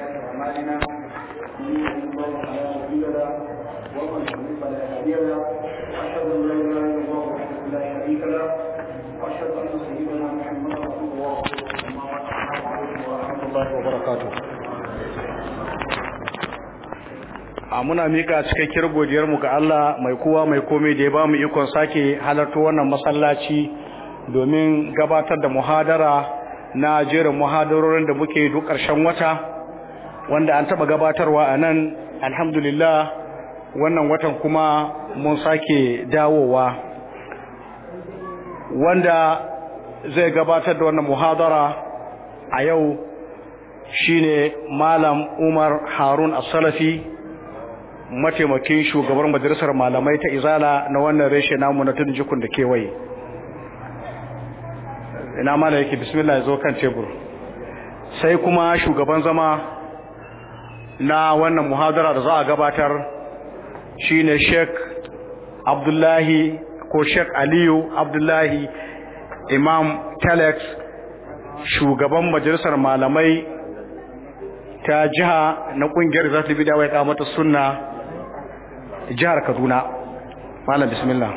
أعمالنا من يهده الله فلا مضل له ومن يضلل فلا هادي له وأشهد أن لا إله إلا الله وحده لا شريك له وأشهد أن سيدنا محمدا رسول الله أما بعد السلام عليكم ورحمة الله وبركاته a muna mika cikakkiyar godiyarmu ga Allah mai kowa mai komai da ya ba mu ikon sake halarta wannan masallaci domin gabatar da muhadara na jerin muhadarorin da muke duk ƙarshen wata wanda an taɓa gabatarwa a nan alhamdulillah wannan watan kuma mun sake dawowa wanda zai gabatar da wannan muhadara a yau shine malam umar harun as-salafi mataimakin shugabar majalisar malamai ta izala na wannan reshe namu na tudun jikun da kewaye ina mana yake bismillah zo kan tebur sai kuma shugaban zama na wannan muhadara da za a gabatar shine Sheikh Abdullahi ko Sheikh Aliyu Abdullahi Imam Telex shugaban majalisar malamai ta jiha na kungiyar zata bi da wai kamata sunna jihar Kaduna malam bismillah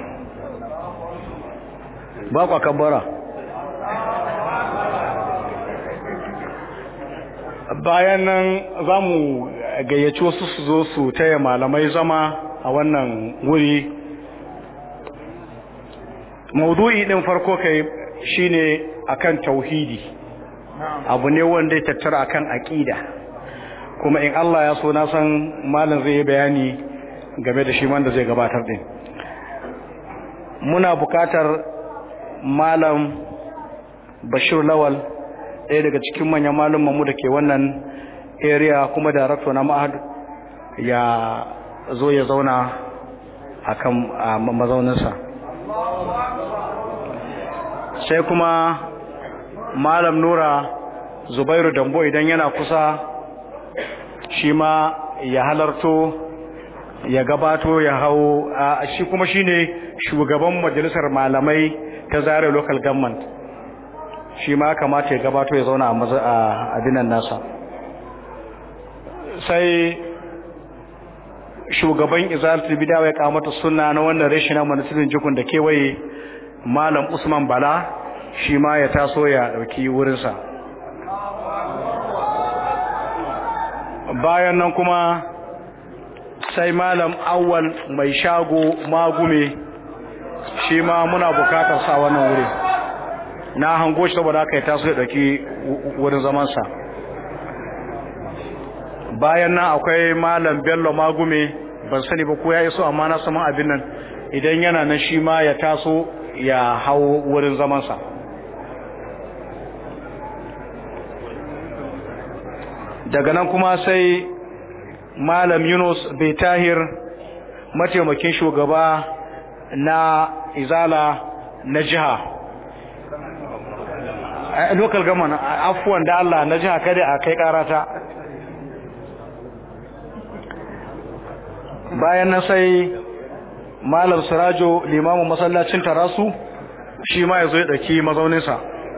ba ku kabbara bayan nan za mu gayyaci wasu su zo su taya malamai zama a wannan wuri maudu'i ɗin farko kai shine akan tauhidi abu ne wanda ya tattara akan aƙida kuma in Allah ya so na san malam zai yi bayani game da shi wanda zai gabatar din muna buƙatar malam bashir lawal ɗaya daga cikin manyan mu da ke wannan area kuma darakto na ma'ad ya zo ya zauna a kan mazauninsa sai kuma malam nura zubairu dambo idan yana kusa shi ma ya halarto ya gabato ya hau shi kuma shine shugaban majalisar malamai ta zare local government shi ma kamata ya gabato ya zauna a abinan nasa sai shugaban izalatul bidawa ya kamata suna na wannan rashi na manasirin jikun da kewaye malam usman bala shi ma ya taso ya dauki wurinsa bayan nan kuma sai malam awwal mai shago magume shi ma muna bukatar sa wannan wuri na hango shi saboda haka ya taso ya dauki wurin zamansa bayan nan akwai malam bello magume ban sani ba ko ya iso amma na saman abin nan idan yana nan shi ma ya taso ya hau wurin zamansa daga nan kuma sai malam yunus bai tahir mataimakin shugaba na izala na jiha local government afuwan da Allah na jiha kada a kai karata bayan na sai malam sirajo limamin masallacin tarasu shi ma ya zo ya ɗauki mazauninsa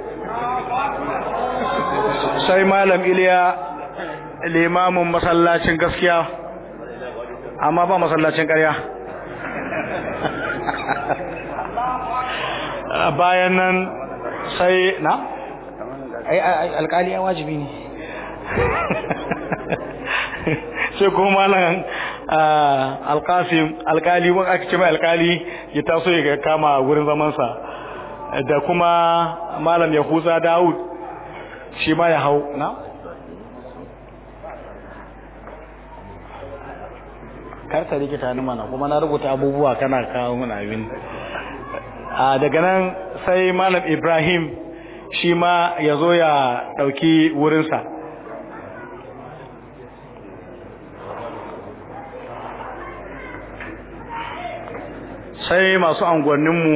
sai malam iliya limamin masallacin gaskiya amma ba masallacin ƙarya bayan nan sai na alƙali ya wajibi ne sai kuma malam alƙasim alƙali wani aka ce mai alƙali ya taso ya kama wurin zamansa da kuma malam yahuza dawud shi ma ya hau na karta rikita ni mana kuma na rubuta abubuwa kana kawo mun abin a daga nan sai malam ibrahim shi ma ya zo ya ɗauki wurinsa sai masu angonninmu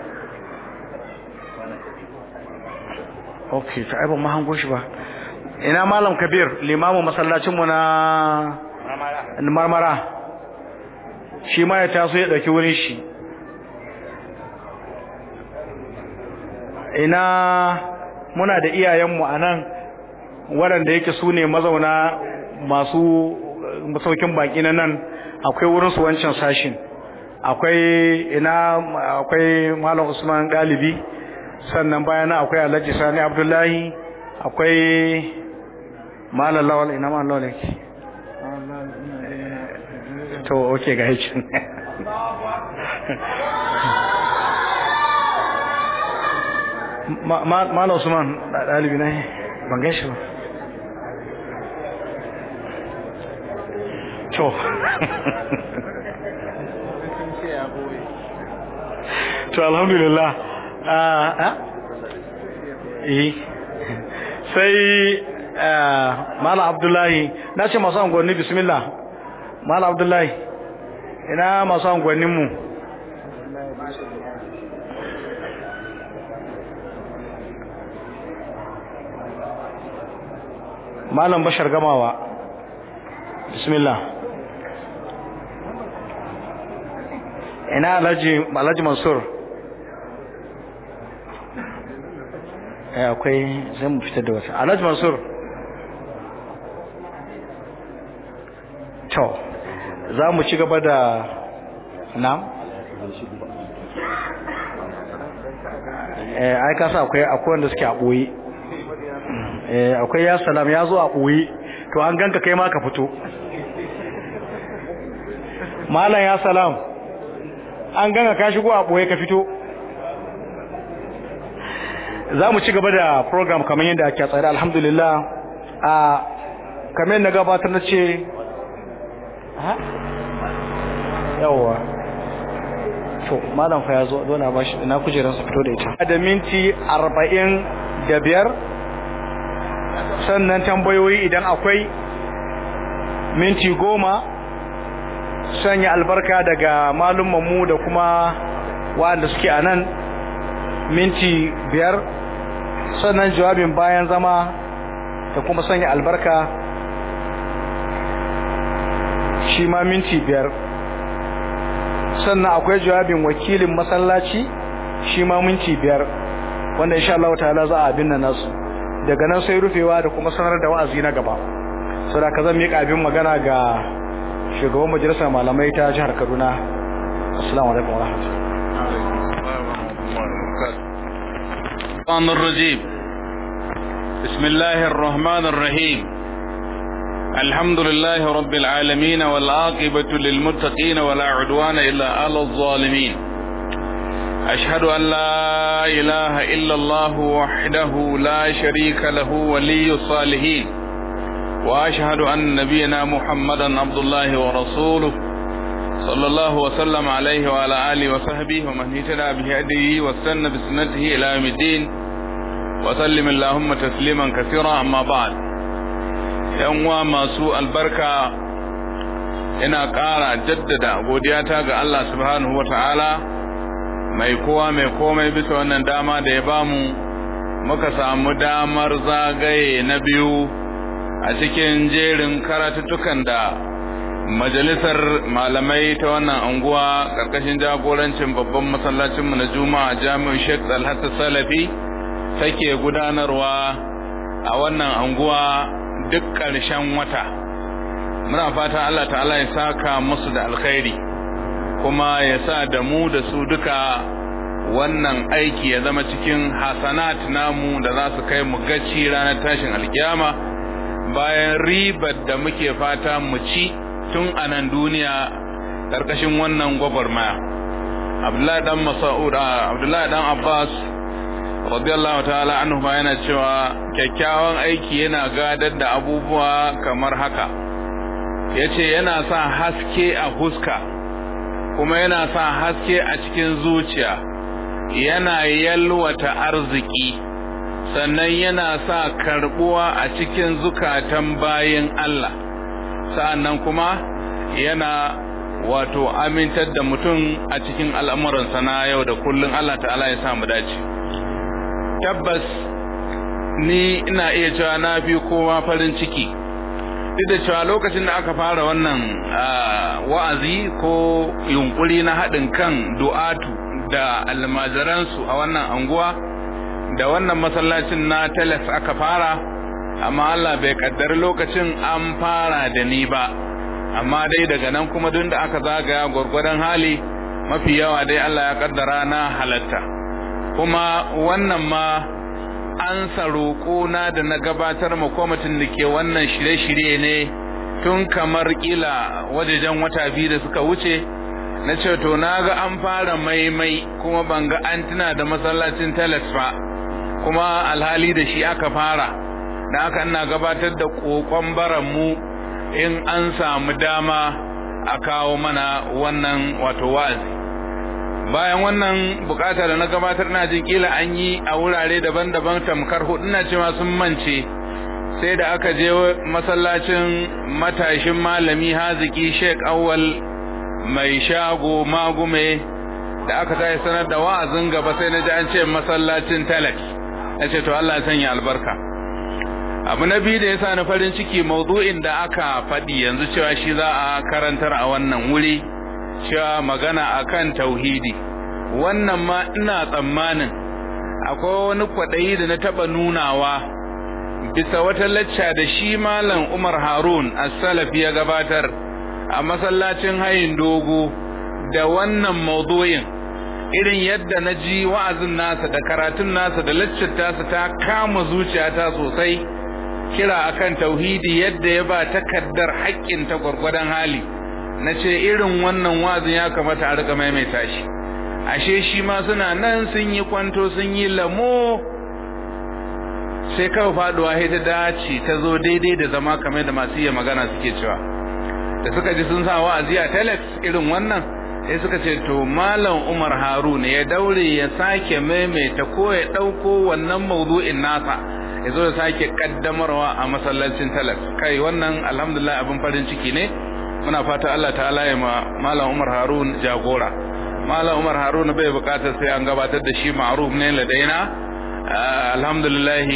ok ta aibon mahango shi ba ina malam kabir limamu masallacinmu na marmara shi ma ya taso ya ɗauki wurin shi ina muna da iyayenmu a nan waɗanda yake su ne mazauna masu masaukin baki na nan akwai wurin su wancan sashin akwai ina akwai malam usman galibi sannan bayana akwai alhaji sani abdullahi akwai malam lawal ina malam lawal yake to okay ga hicin malam usman dalibi na ban gaishe ba to to alhamdulillah eh sai mala abdullahi na ce masu angonni bismillah mala abdullahi ina masu angonninmu malam bashar gamawa bismillah ina alhaji alhaji mansur eh akwai zai mu fitar da wata alhaji mansur to za mu ci gaba da na eh ai ka sa akwai akwai wanda suke a boye eh akwai ya salam ya zo a boye to an ganka kai ma ka fito malam ya salam an ganga ka shigo a boye ka fito za mu ci gaba da program kamar yadda ake tsare alhamdulillah a kamar na gabatar na ce ha yawwa to malam fa ya zo dole a bashi ina kujerar su fito da ita da minti arba'in da biyar sannan tambayoyi idan akwai minti goma sanya albarka daga mu da kuma waɗanda suke a nan minti biyar sannan jawabin bayan zama da kuma sanya albarka shi ma minti biyar sannan akwai jawabin wakilin masallaci shi ma minti biyar wanda insha Allah ta'ala za a binne nasu daga nan sai rufewa da kuma sanar da wa'azi na gaba saboda ka zan miƙa abin magana ga shugaban majalisar malamai ta jihar Kaduna assalamu alaikum wa rahmatullahi الرجيم بسم الله الرحمن الرحيم الحمد لله رب العالمين والعاقبة للمتقين ولا عدوان إلا على الظالمين أشهد أن لا إله إلا الله وحده لا شريك له ولي الصالحين وأشهد أن نبينا محمدا عبد الله ورسوله صلى الله وسلم عليه وعلى آله وصحبه ومن اهتدى بهديه واستنى بسنته إلى يوم الدين وسلم اللهم تسليما كثيرا أما بعد uwa masu albarka ina ƙara jaddada godiyata ga Allah subhanahu wa ta'ala mai kowa mai komai bisa wannan dama da ya bamu muka samu damar zagaye na biyu a cikin jerin karatuttukan da majalisar malamai ta wannan anguwa ƙarƙashin jagorancin babban masallacinmu na juma'a jami'u sheikh alhassan salafi take gudanarwa a wannan anguwa duk ƙarshen wata muna fata Allah ta'ala ya saka musu da alkhairi kuma ya sa da mu da su duka wannan aiki ya zama cikin hasanat namu da za su kai mu gaci ranar tashin alkiyama bayan ribar da muke fata mu ci tun a nan duniya ƙarƙashin wannan gwagwarmaya abdullahi dan mas'ud abdullahi dan abbas radiyallahu ta'ala anhu ma yana cewa kyakkyawan aiki yana gadar da abubuwa kamar haka yace yana sa haske a huska kuma yana sa haske a cikin zuciya yana yalwata arziki sannan yana sa karbuwa a cikin zukatan bayin Allah sa'annan kuma yana wato amintar da mutum a cikin al'amuransa na yau da kullun Allah ta'ala ya sa mu dace tabbas ni ina iya cewa na fi kowa farin ciki duk da cewa lokacin da aka fara wannan wa'azi ko yunkuri na haɗin kan du'atu da almajiransu a wannan anguwa da wannan masallacin na teles aka fara amma Allah bai kaddari lokacin an fara da ni ba amma dai daga nan kuma duk da aka zagaya gwargwadon hali mafi yawa dai Allah ya kaddara na halatta kuma wannan ma an roƙo na da na gabatar ma kwamitin da ke wannan shirye-shirye ne tun kamar kila wajejen wata biyu da suka wuce na ce to na ga an fara maimai kuma ban ga an tuna da masallacin telex ba kuma alhali da shi aka fara da aka ina gabatar da kokon mu in an samu dama a kawo mana wannan wato wa'azi bayan wannan bukata da na gabatar na jin kila an yi a wurare daban-daban tamkar hudu na cewa sun mance sai da aka je masallacin matashin malami haziki sheik awwal mai shago magume da aka tashi sanar da wa'azin gaba sai na ji an ce masallacin telex na ce to Allah ya sanya albarka abu na biyu da ya sa na farin ciki maudu'in da aka faɗi yanzu cewa shi za a karantar a wannan wuri cewa magana akan tauhidi wannan ma ina tsammanin akwai wani kwaɗayi da na taɓa nunawa bisa wata lacca da shi malam Umar Harun as-Salafi ya gabatar a masallacin hayin dogo da wannan maudu'in irin yadda na ji wa'azin nasa da karatun nasa da laccar tasa ta kama zuciyata sosai kira akan tauhidi yadda ya ba takaddar haƙƙin ta gwargwadon hali na ce irin wannan wa'azin ya kamata a rika maimaita shi ashe shi ma suna nan sun yi kwanto sun yi lamo sai kawai faduwa sai ta dace ta zo daidai da zama kamar da masu iya magana suke cewa da suka ji sun sa wa'azi a telex irin wannan sai suka ce to malam Umar Harun ya daure ya sake maimaita ko ya dauko wannan mawdu'in nasa ya zo ya sake kaddamarwa a masallacin telex kai wannan alhamdulillah abin farin ciki ne muna fata Allah ta'ala ya ma malam Umar Harun jagora malam Umar Harun bai bukatar sai an gabatar da shi ma'ruf ne ladaina alhamdulillah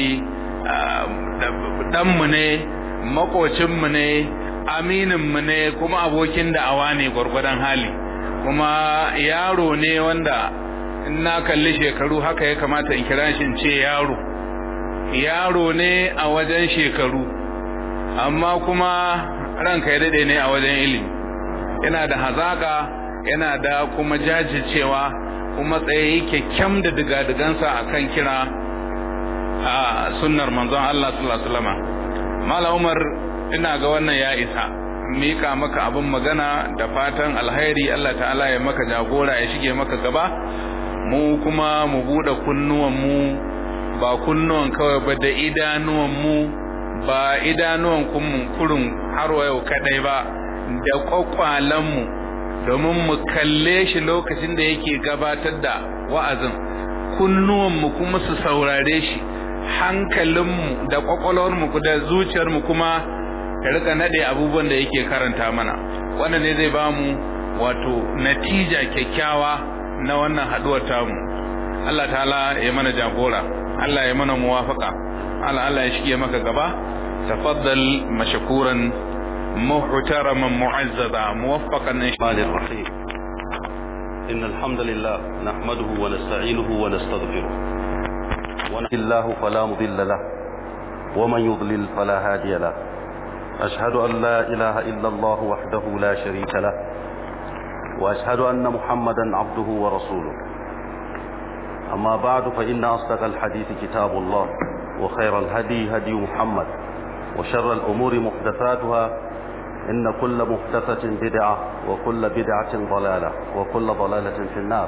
ɗanmu ne makocinmu ne amininmu ne kuma abokin da'awa ne gwargwadon hali kuma yaro ne wanda in na kalli shekaru haka ya kamata in kira shi in ce yaro yaro ne a wajen shekaru amma kuma ranka ya daɗe ne a wajen ilimi yana da hazaka yana da kuma jajircewa kuma tsaye kyakkyam da diga-digansa akan kira a sunnar manzon Allah sallallahu alaihi wasallam Malam Umar ina ga wannan ya isa mika maka abin magana da fatan alheri Allah ta'ala ya maka jagora ya shige maka gaba mu kuma mu bude kunnuwan mu ba kunnuwan kawai ba da idanuwan mu ba idanuwan kun kurun har yau kadai ba da kwakwalan mu domin mu kalle shi lokacin da yake gabatar da wa'azin kunnuwan mu kuma su saurare shi hankalinmu da kwakwalwarmu da zuciyarmu kuma ta rika nade abubuwan da yake karanta mana wannan ne zai ba mu wato natija kyakkyawa na wannan haduwar tamu Allah ta'ala ya mana jagora Allah ya mana muwafaka Allah Allah ya shige maka gaba tafaddal mashkuran muhtaraman mu'azzada muwaffaqan الرحمن الرحيم إن الحمد لله نحمده ونستعينه ونستغفره ونهد الله فلا مضل له ومن يضلل فلا هادي له أشهد أن لا إله إلا الله وحده لا شريك له وأشهد أن محمدا عبده ورسوله أما بعد فإن أصدق الحديث كتاب الله وخير الهدي هدي محمد وشر الأمور محدثاتها إن كل محدثة بدعة وكل بدعة ضلالة وكل ضلالة في النار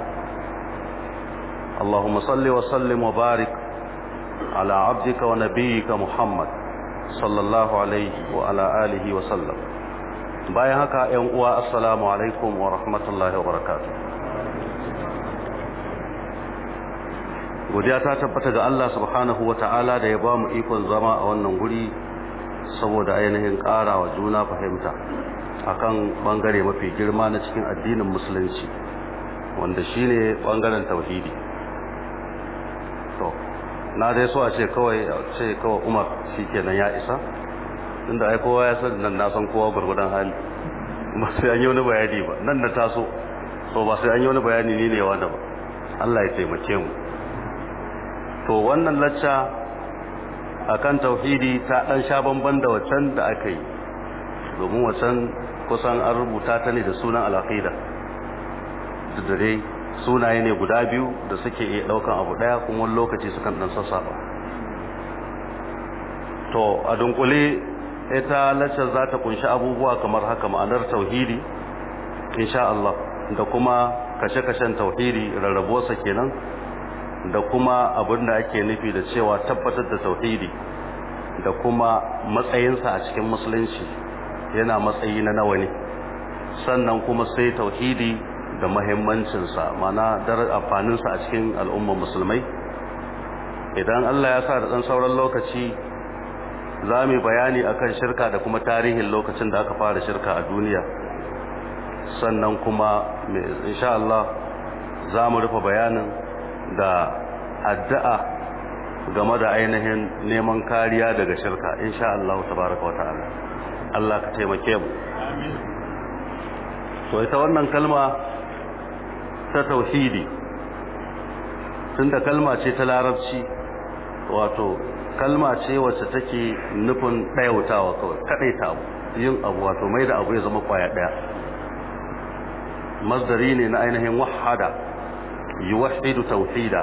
اللهم صل وسلم وبارك على عبدك ونبيك محمد صلى الله عليه وعلى آله وسلم bayan haka ‘yan uwa assalamu alaikum wa rahmatullahi wa barakatu godiya ta tabbata ga Allah subhanahu wa ta'ala da ya ba mu ikon zama a wannan guri saboda ainihin ƙara wa juna fahimta akan bangare mafi girma na cikin addinin musulunci wanda shine bangaren tauhidi to na dai so a ce kawai ce kawai Umar shikenan ya isa tunda ai kowa ya san nan na san kowa gurgudan hali ba sai an yi wani bayani ba nan da taso so ba sai an yi wani bayani ne ne wanda ba Allah ya taimake mu to wannan lacca akan tauhidi ta dan sha bamban da waccan da aka yi domin waccan kusan an rubuta ta ne da sunan al'aqida duk da dai sunaye ne guda biyu da suke iya daukan abu daya kuma wani lokaci sukan dan sassaba to a dunkule ita laccar za ta kunshi abubuwa kamar haka ma'anar tauhidi insha Allah da kuma kashe-kashen tauhidi rarrabuwarsa kenan da kuma abin da ake nufi da cewa tabbatar da tauhidi da kuma matsayinsa a cikin musulunci yana matsayi na nawa ne sannan kuma sai tauhidi da mahimmancinsa mana dar amfaninsa a cikin al'ummar musulmai idan Allah ya sa da ɗan sauran lokaci za mu bayani akan shirka da kuma tarihin lokacin da aka fara shirka a duniya sannan kuma insha Allah za mu rufe bayanin da addu'a game da ainihin neman kariya daga shirka insha Allah tabaraka wata'ala Allah ka taimake mu to ita wannan kalma ta tauhidi tunda kalma ce ta larabci wato kalma ce wacce take nufin ɗayautawa kawai kaɗaita abu yin abu wato mai da abu ya zama kwaya ɗaya masdari ne na ainihin wahada yuwahidu tauhida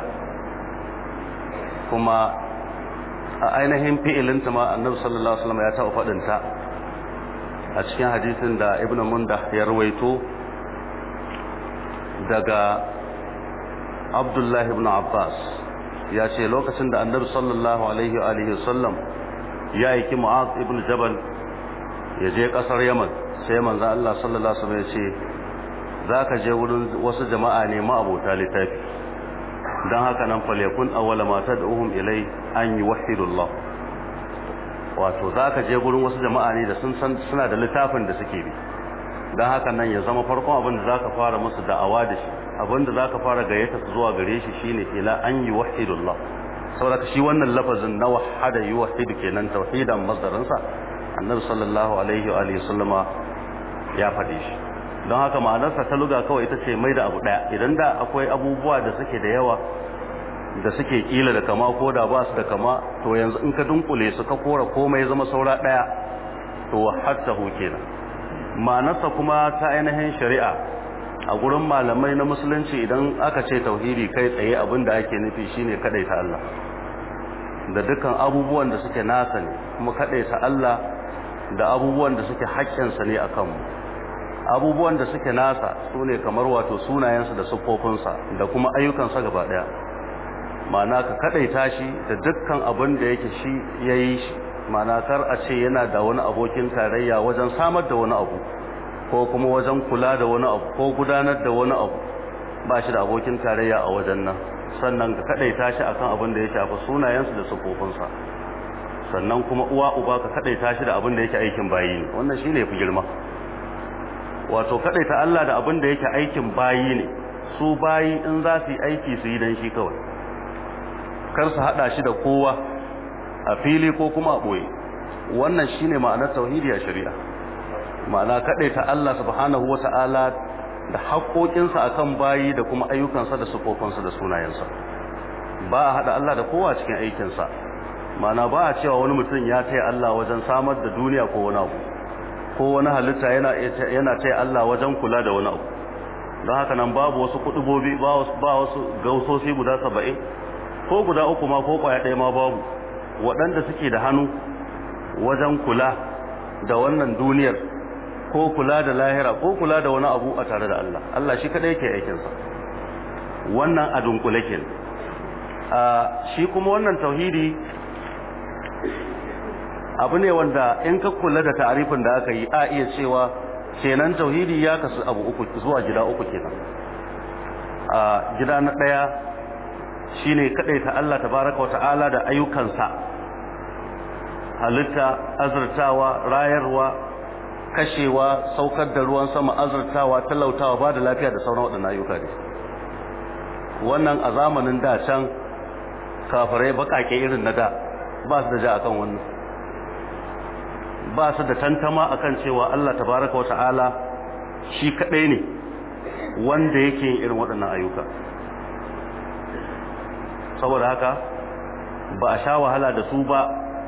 kuma a ainihin fi'ilinta ma annabi sallallahu alaihi wasallam ya taɓa faɗinta a cikin hadisin da ibn munda ya rawaito daga abdullahi ibn abbas ya ce lokacin da annabi sallallahu alaihi wa alihi wasallam ya aiki mu'az ibn jabal ya je kasar yaman sai manzo Allah sallallahu alaihi wasallam ya ce zaka je wurin wasu jama'a ne ma abota littafi dan haka nan falyakun awwala ma tad'uhum ilai an yuwahhidullah wato zaka je gurin wasu jama'a ne da sun san suna da littafin da suke bi dan haka nan ya zama farkon abin da zaka fara musu da'awa da shi abin da zaka fara gayyata su zuwa gare shi shine ila an yuwahhidullah saboda shi wannan lafazin na wahada yuwahhidu kenan tauhidan masdarin sa annabi sallallahu alaihi wa alihi sallama ya faɗi shi don haka ma'anarsa ta luga kawai ita ce mai da abu daya idan da akwai abubuwa da suke da yawa da suke kila da kama ko da ba su da kama to yanzu in ka dunkule su ka kora komai zama saura daya to wahadtahu kenan ma'anarsa kuma ta ainihin shari'a a gurin malamai na musulunci idan aka ce tauhidi kai tsaye abin da ake nufi shine kadaita Allah da dukkan abubuwan da suke nasa ne kuma kadaita Allah da abubuwan da suke haƙƙinsa ne akan mu abubuwan da suke nasa sune kamar wato sunayensa da siffofinsa da kuma ayyukansa gaba daya ma'ana ka kadaita shi da dukkan abin da yake shi yayi shi ma'ana kar a ce yana da wani abokin tarayya wajen samar da wani abu ko kuma wajen kula da wani abu ko gudanar da wani abu ba shi da abokin tarayya a wajen nan sannan ka kadaita shi akan abin da ya shafi sunayensu da sufofinsa sannan kuma uwa uba ka kadaita shi da abin da yake aikin bayi ne wannan shine yafi girma wato kadaita Allah da abin da yake aikin bayi ne su bayi in za su yi aiki su yi dan shi kawai kar su hada shi da kowa a fili ko kuma a boye wannan shine ma'anar tauhidi a shari'a ma'ana ta Allah subhanahu wata'ala da haƙoƙinsa akan bayi da kuma ayyukansa da sufofinsa da sunayensa ba a haɗa Allah da kowa cikin aikinsa ma'ana ba a cewa wani mutum ya taya Allah wajen samar da duniya ko wani abu ko wani halitta yana yana taya Allah wajen kula da wani abu don haka nan babu wasu kudubobi ba wasu gausosi guda saba'in ko guda uku ma ko kwaya ɗaya ma babu waɗanda suke da hannu wajen kula da wannan duniyar ko kula da lahira ko kula da wani abu a tare da Allah Allah shi kadai yake aikin sa wannan a dunkule ke a shi kuma wannan tauhidi abu ne wanda in ka kula da ta'arifin da aka yi a iya cewa kenan tauhidi ya kasu abu uku zuwa gida uku kenan a gida na daya shine ta Allah tabaraka wa ta'ala da ayyukansa halitta azurtawa rayarwa kashewa saukar da ruwan sama azurtawa talautawa ba da lafiya da sauran waɗannan ayyuka ne wannan a zamanin da can kafirai baƙaƙe irin na da ba su da ja akan wannan ba su da tantama akan cewa Allah tabaraka wa ta'ala shi kaɗai ne wanda yake yin irin waɗannan ayyuka saboda haka ba a sha wahala da su ba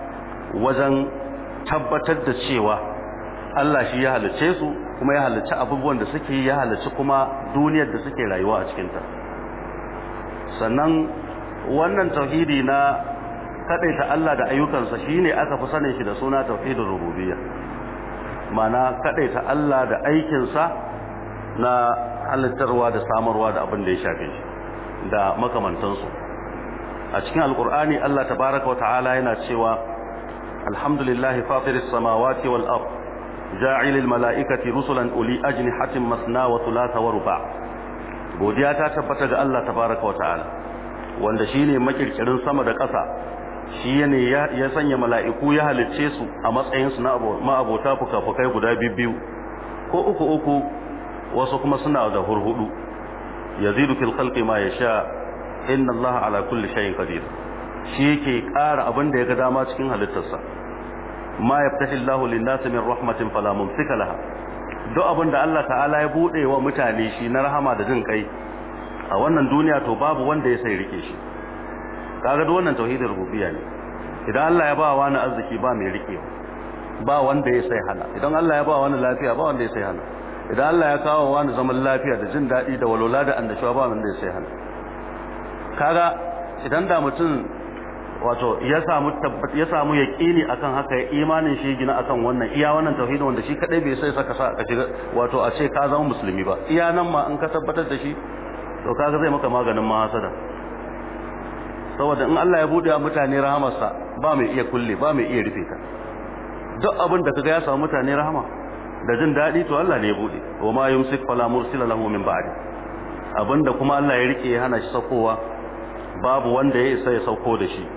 wajen tabbatar da cewa Allah shi ya halicce su kuma ya halicci abubuwan da suke ya halicci kuma duniyar da suke rayuwa a cikinta sannan wannan tauhidi na kadaita Allah da ayyukansa shine aka fi sanin shi da suna tauhidin rububiyya mana kadaita Allah da aikinsa na halittarwa da samarwa da abin da ya shafe shi da makamantansu a cikin alkur'ani Allah tabaraka wa ta'ala yana cewa alhamdulillahi fatiris samawati wal ard ja'ilil mala'ikati rusulan uli ajnihatin masna wa thulatha wa ruba godiya ta tabbata ga Allah tabaraka wa ta'ala wanda shine makirkirin sama da ƙasa shi ne ya sanya mala'iku ya halicce su a matsayin su na ma'abota fuka-fukai guda biyu ko uku uku wasu kuma suna da hurhudu yazidu fil khalqi ma yasha inna allaha ala kulli shay'in qadir shi yake ƙara abin da ya ga dama cikin halittarsa ma yaftahi allahu lin-nasi min rahmatin fala mumsika laha duk abin da Allah ta'ala ya bude wa mutane shi na rahama da jin kai a wannan duniya to babu wanda ya sai rike shi kaga duk wannan tauhidin rububiyya ne idan Allah ya ba wani arziki ba mai rikewa ba wanda ya sai hana idan Allah ya ba wani lafiya ba wanda ya sai hana idan Allah ya kawo wani zaman lafiya da jin daɗi da walwala da annashuwa ba wanda ya sai hana kaga idan da mutum wato ya samu ya samu yaqini akan haka ya imanin shi gina akan wannan iya wannan tauhidin wanda shi kadai bai sai saka sa ka shiga wato a ce ka zama musulmi ba iya nan ma in ka tabbatar da shi to kaga zai maka maganin mahasada saboda in Allah ya bude wa mutane rahamarsa ba mai iya kulle ba mai iya rufe ta duk abin da kaga ya samu mutane rahama da jin daɗi to Allah ne ya bude wa ma yumsik fala mursila lahu min ba'di abinda kuma Allah ya rike ya hana shi saukowa babu wanda ya isa ya sauko da shi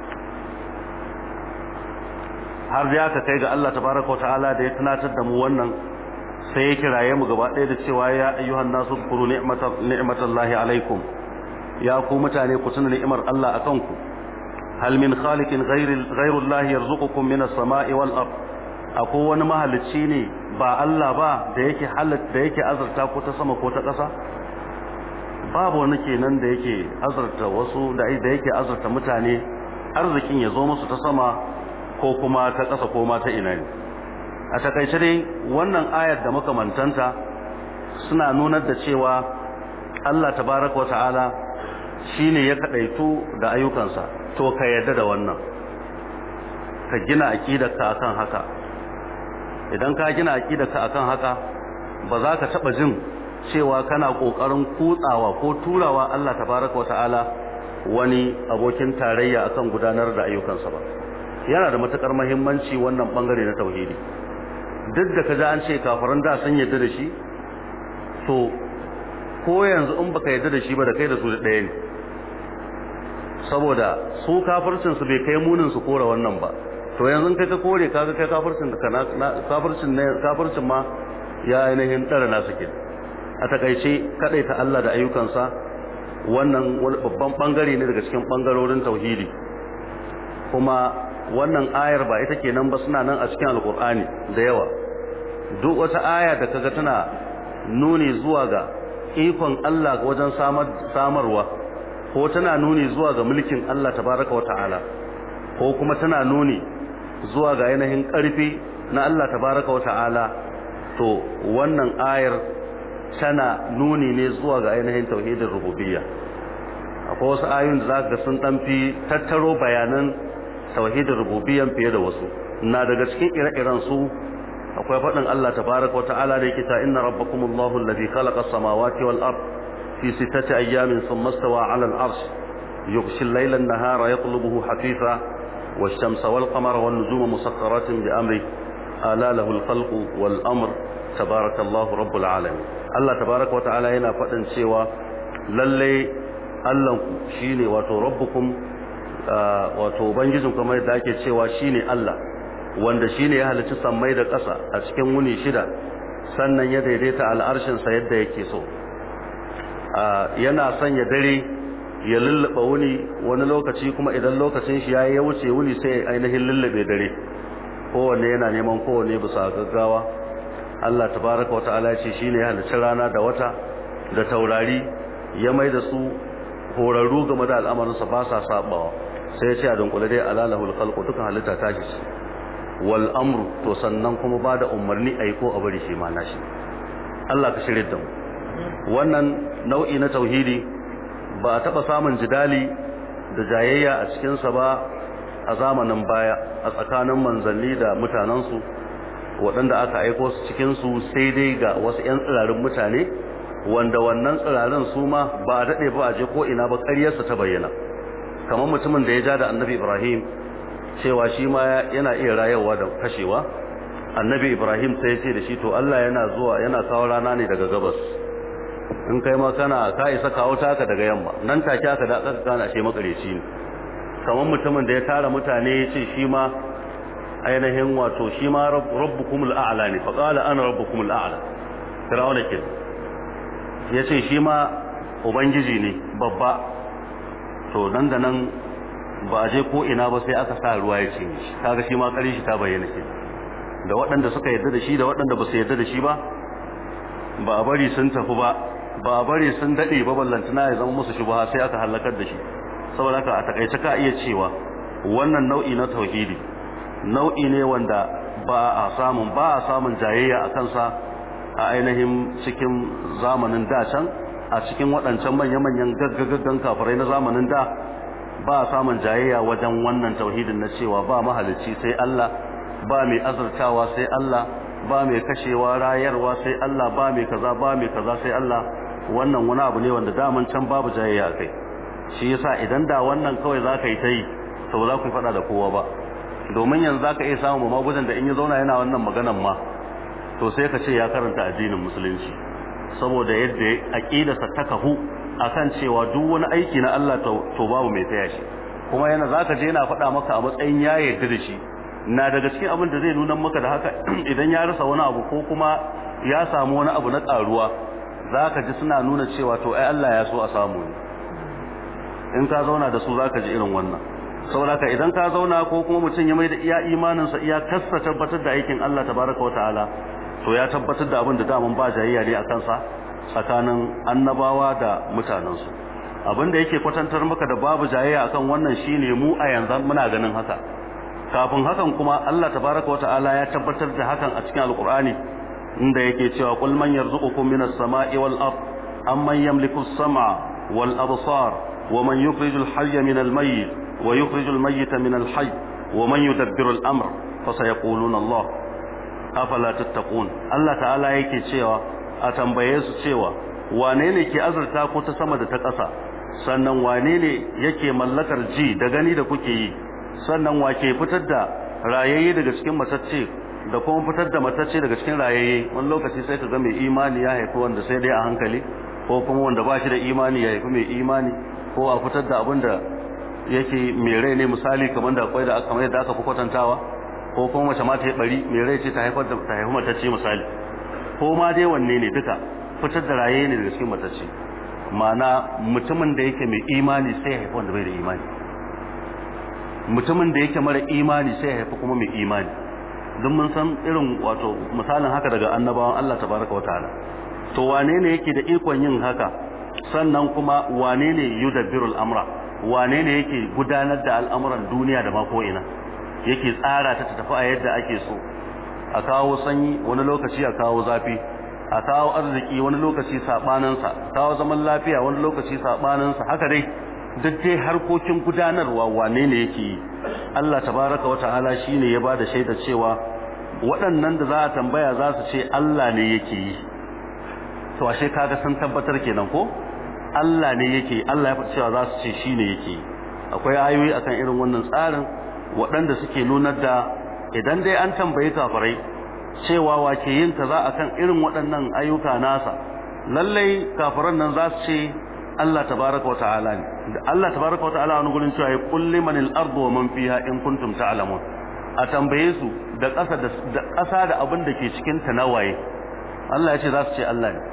har da aka kai ga Allah tabaraka wa ta'ala da ya tunatar da mu wannan sai ya kiraye mu gaba ɗaya da cewa ya ayyuhan nasu kuru ni'matallahi alaikum ya ku mutane ku tuna ni'imar Allah akan ku hal min khaliqin ghayrullahi yarzuqukum minas sama'i wal ard akwai wani mahalicci ne ba Allah ba da yake halatta da yake azurta ko ta sama ko ta ƙasa babu wani kenan da yake azurta wasu da yake azurta mutane arzikin ya zo musu ta sama ko kuma ta ƙasa ko ma ta ina ne a takaice dai wannan ayar da makamantanta suna nunar da cewa Allah tabaraka wa ta'ala shine ya kadaitu da ayyukansa to ka yarda da wannan ka gina aqidarka akan haka idan ka gina aqidarka akan haka ba za ka taba jin cewa kana kokarin kutsawa ko turawa Allah tabaraka wa ta'ala wani abokin tarayya akan gudanar da ayyukansa ba yana da matukar muhimmanci wannan bangare na tauhidi duk da kaji an ce kafiran da sun yarda da shi to ko yanzu in baka yarda da shi ba da kai da su da ɗaya ne saboda su kafircin su bai kai munin su kora wannan ba to yanzu kai ka kore kaga kai kafircin da kana kafircin ne kafircin ma ya ainihin tsara nasu ke a takaice kadaita Allah da ayyukansa wannan babban bangare ne daga cikin bangarorin tauhidi kuma wannan ayar ba ita kenan ba suna nan a cikin alkur'ani da yawa duk wata aya da kaga tana nuni zuwa ga ikon Allah wajen samarwa ko tana nuni zuwa ga mulkin Allah tabaraka wata'ala ko kuma tana nuni zuwa ga yanayin ƙarfi na Allah tabaraka wata'ala to wannan ayar tana nuni ne zuwa ga ainihin tauhidin rububiyya akwai wasu ayoyin da zaka ga sun dan fi tattaro bayanan tauhidin rububiyyan fiye da wasu na daga cikin ire-iren su akwai faɗin Allah tabaraka wa ta'ala da yake ta inna rabbakumullahu alladhi khalaqa as-samawati wal ard fi sittati ayyamin thumma istawa 'ala al-'arsh yughshi al-layla an-nahara yatlubuhu hafifa wash-shamsa wal-qamara wan-nujuma musakhkharatin bi amri ala lahu al-khalqu wal-amr tabarakallahu rabbul alamin Allah tabaraka wa ta'ala yana faɗin cewa lalle Allah shine wato rabbukum wato ubangijin kamar da ake cewa shine Allah wanda shine ya halicci sammai da ƙasa a cikin wuni shida sannan ya daidaita al'arshin sa yadda yake so yana sanya dare ya lullaba wuni wani lokaci kuma idan lokacin shi yayi ya wuce wuni sai ainihin lullube dare kowanne yana neman kowanne bisa gaggawa Allah tabaraka wata'ala ya ce shine ya halicci rana da wata da taurari ya mai da su horarru game da al'amarinsa ba sa sabawa sai ya ce a dunkule dai alalahul khalqu dukan halitta ta shi wal amru to sannan kuma ba da umarni a yi ko a bari shi ma nashi Allah ka shirya da mu wannan nau'i na tauhidi ba a taɓa samun jidali da jayayya a cikinsa ba a zamanin baya a tsakanin manzanni da mutanensu waɗanda aka aiko su cikinsu sai dai ga wasu 'yan tsirarin mutane wanda wannan tsirarin su ma ba a daɗe ba a je ko ina ba ƙaryarsa ta bayyana kamar mutumin da ya ja da annabi ibrahim cewa shi ma yana iya rayarwa da kashewa annabi ibrahim sai ya ce da shi to allah yana zuwa yana kawo rana ne daga gabas in kai ma kana ka isa kawo taka daga yamma nan take aka da aka kana shi makareci ne kamar mutumin da ya tara mutane ya ce shi ma ainihin wato shi ma rabbukumul a'la ne fa qala ana rabbukumul a'la fir'auna ke ya ce shi ma ubangiji ne babba to nan da nan ba a je ko ina ba sai aka sa ruwa ya ce shi kaga shi ma kare shi ta bayyana shi da waɗanda suka yarda da shi da waɗanda ba su yarda da shi ba ba a bari sun tafi ba ba a bari sun daɗe ba ballantana ya zama musu shubha sai aka halakar da shi saboda haka a takaice ka iya cewa wannan nau'i na tauhidi nau'i ne wanda ba a samun ba a samun jayayya a kansa a ainihin cikin zamanin da can a cikin waɗancan manya-manyan gaggagaggan kafirai na zamanin da ba a samun jayayya wajen wannan tauhidin na cewa ba mahalicci sai Allah ba mai azurtawa sai Allah ba mai kashewa rayarwa sai Allah ba mai kaza ba mai kaza sai Allah wannan wani abu ne wanda daman can babu jayayya kai shi yasa idan da wannan kawai zaka yi ta yi to ba za ku faɗa da kowa ba domin yanzu zaka iya samun magudan da in ya zauna yana wannan maganan ma to sai ka ce ya karanta addinin musulunci saboda yadda aqidarsa ta kahu akan cewa duk wani aiki na Allah to babu mai taya shi kuma yana zaka je yana faɗa maka a matsayin ya yarda da shi na daga cikin abin da zai nuna maka da haka idan ya rasa wani abu ko kuma ya samu wani abu na karuwa zaka ji suna nuna cewa to ai Allah ya so a samu ne in ka zauna da su zaka ji irin wannan saboda ka idan ka zauna ko kuma mutum ya mai da iya imaninsa iya kassa tabbatar da aikin Allah tabaraka wataala to ya tabbatar da abin da daman ba jayayya ne a kansa tsakanin annabawa da mutanensu abin da yake kwatantar maka da babu jayayya akan wannan shine mu a yanzu muna ganin haka kafin hakan kuma Allah tabaraka wataala ya tabbatar da hakan a cikin alqur'ani inda yake cewa qul man yarzuqukum minas sama'i wal ard amman yamliku as-sam'a wal absar wa man yukhrijul hayya minal mayyit wa yukhrijul mayyita minal hayy wa man yudabbiru al-amr fasayaquluna Allah afala tattaqun Allah ta'ala yake cewa a tambaye su cewa wane ne ke azurta ko ta sama da ta ƙasa sannan wane ne yake mallakar ji da gani da kuke yi sannan wa ke fitar da rayayye daga cikin matacce da kuma fitar da matacce daga cikin rayayye wani lokaci sai ka ga mai imani ya haifi wanda sai dai a hankali ko kuma wanda ba shi da imani ya haifi mai imani ko a fitar da abin da yake mai rai ne misali kamar da akwai da kamar yadda aka fi kwatantawa ko kuma mace ma ta yi bari mai rai ce ta haifar da ta haifi matacce misali ko ma dai wanne ne duka fitar da raye ne daga cikin matacce ma'ana mutumin da yake mai imani sai ya haifi wanda bai da imani mutumin da yake mara imani sai ya haifi kuma mai imani don mun san irin wato misalin haka daga annabawan Allah tabaraka wataala to wane ne yake da ikon yin haka sannan kuma wane ne yudabbirul amra wane ne yake gudanar da al'amuran duniya da ma ko ina yake tsara ta ta tafi a yadda ake so a kawo sanyi wani lokaci a kawo zafi a kawo arziki wani lokaci sabaninsa kawo zaman lafiya wani lokaci sabaninsa haka dai duk dai harkokin gudanarwa wane ne yake yi Allah tabaraka wa ta'ala shine ya bada shaida cewa waɗannan da za a tambaya za su ce Allah ne yake yi to ashe kaga sun tabbatar kenan ko Allah ne yake Allah ya faɗi cewa za su ce shine yake yi akwai ayoyi akan irin wannan tsarin waɗanda suke nunar da idan dai an tambayi kafirai cewa wake yin kaza akan irin waɗannan ayyuka nasa lallai kafiran nan za su ce Allah tabaraka wa ta'ala ne da Allah tabaraka wa ta'ala wani gurin cewa ya kulli manil ardu wa man fiha in kuntum ta'lamun a tambaye su da ƙasa da ƙasa da abin da ke cikin ta nawaye Allah ya ce za su ce Allah ne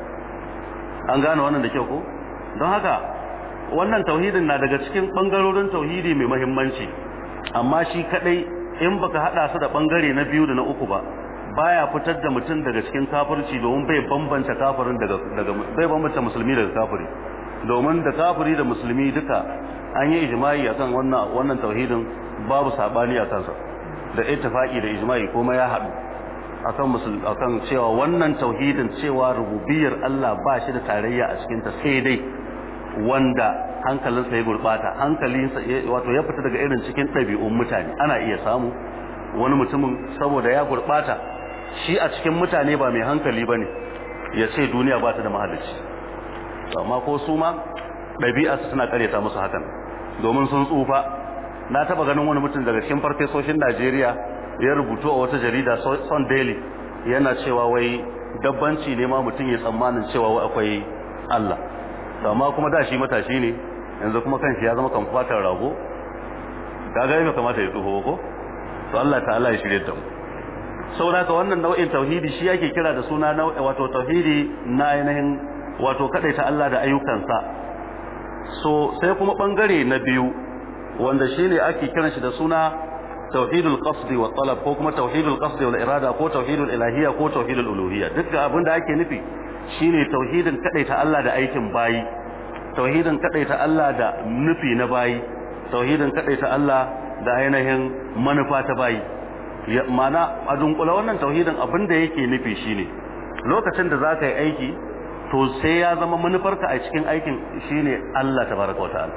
an gane wannan da kyau ko don haka wannan tauhidin na daga cikin bangarorin tauhidi mai muhimmanci amma shi kadai in baka hada su da bangare na biyu da na uku ba baya fitar da mutum daga cikin kafirci domin bai bambanta kafirin daga daga bai bambanta musulmi daga kafiri domin da kafiri da musulmi duka an yi ijma'i akan wannan wannan tauhidin babu sabani a kansa da ittifaqi da ijma'i kuma ya haɗu akan musul akan cewa wannan tauhidin cewa rububiyar Allah ba shi da tarayya a cikin ta sai dai wanda hankalinsa ya gurbata hankalinsa wato ya fita daga irin cikin ɗabi'un mutane ana iya samu wani mutumin saboda ya gurbata shi a cikin mutane ba mai hankali bane ya ce duniya ba ta da mahalicci amma ko su ma ɗabi'a suna karyata musu hakan domin sun tsufa na taba ganin wani mutum daga cikin farfesoshin Najeriya ya rubutu a wata jarida Sun Daily yana cewa wai dabbanci ne ma mutum ya tsammanin cewa wai akwai Allah amma kuma da shi matashi ne yanzu kuma kanshi ya zama kamfatar rago kaga yana kamata ya tsoho ko to Allah ta'ala ya shirye da mu saboda ka wannan nau'in tauhidi shi yake kira da suna wato tauhidi na ainihin wato kadaita Allah da ayyukansa so sai kuma bangare na biyu wanda shine ake kiran shi da suna tauhidul qasdi wa talab ko kuma tauhidul qasdi wal irada ko tauhidul ilahiyya ko tauhidul uluhiyya duk abin da ake nufi shine tauhidin kadaita Allah da aikin bayi tauhidin kadaita Allah da nufi na bayi tauhidin kadaita Allah da ainihin manufa ta bayi mana a dunkula wannan tauhidin abin da yake nufi shine lokacin da zaka yi aiki to sai ya zama manufarka a cikin aikin shine Allah tabaraka wataala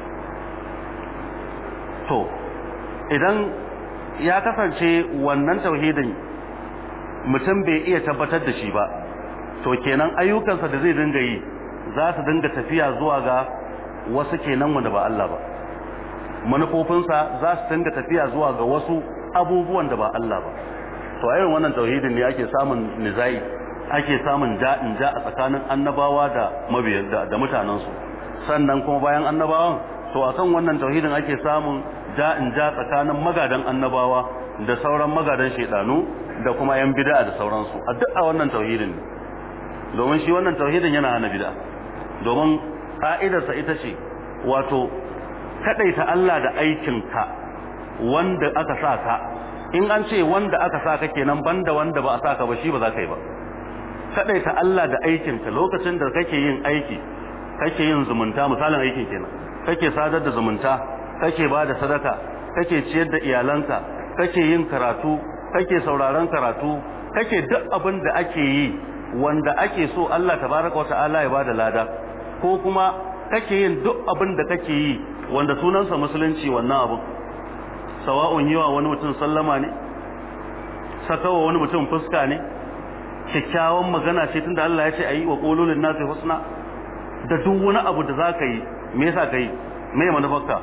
to idan ya kasance wannan tauhidin mutum bai iya tabbatar da shi ba to kenan ayyukansa da zai dinga yi za su dinga tafiya zuwa ga wasu kenan wanda ba Allah ba manufofinsa za su dinga tafiya zuwa ga wasu abubuwan da ba Allah ba to a irin wannan tauhidin ne ake samun nizai ake samun ja'in ja a tsakanin annabawa da mabiyan da, da mutanensu sannan kuma bayan annabawan to akan wannan tauhidin ake samun ja'in ja tsakanin magadan annabawa da sauran magadan shedanu da kuma yan bid'a da sauransu a duk a wannan tauhidin ne domin shi wannan tauhidin yana hana bid'a domin ka'idarsa ita ce wato kadaita Allah da aikinka wanda aka sa ka in an ce wanda aka sa ka kenan banda wanda ba a sa ka ba shi ba za ka yi ba kadaita Allah da aikinka lokacin da kake yin aiki kake yin zumunta misalin aikin kenan kake sadar da zumunta kake ba da sadaka kake ciyar da iyalanka kake yin karatu kake sauraron karatu kake duk abin da ake yi wanda ake so Allah tabaraka wa ta'ala ya bada lada ko kuma kake yin duk abin da kake yi wanda sunansa musulunci wannan abin sawa'un yiwa wani mutum sallama ne sakawa wani mutum fuska ne kyakkyawan magana ce tunda Allah ya ce ayi wa qululun nasi husna da duk wani abu da zaka yi me yasa kai me manufarka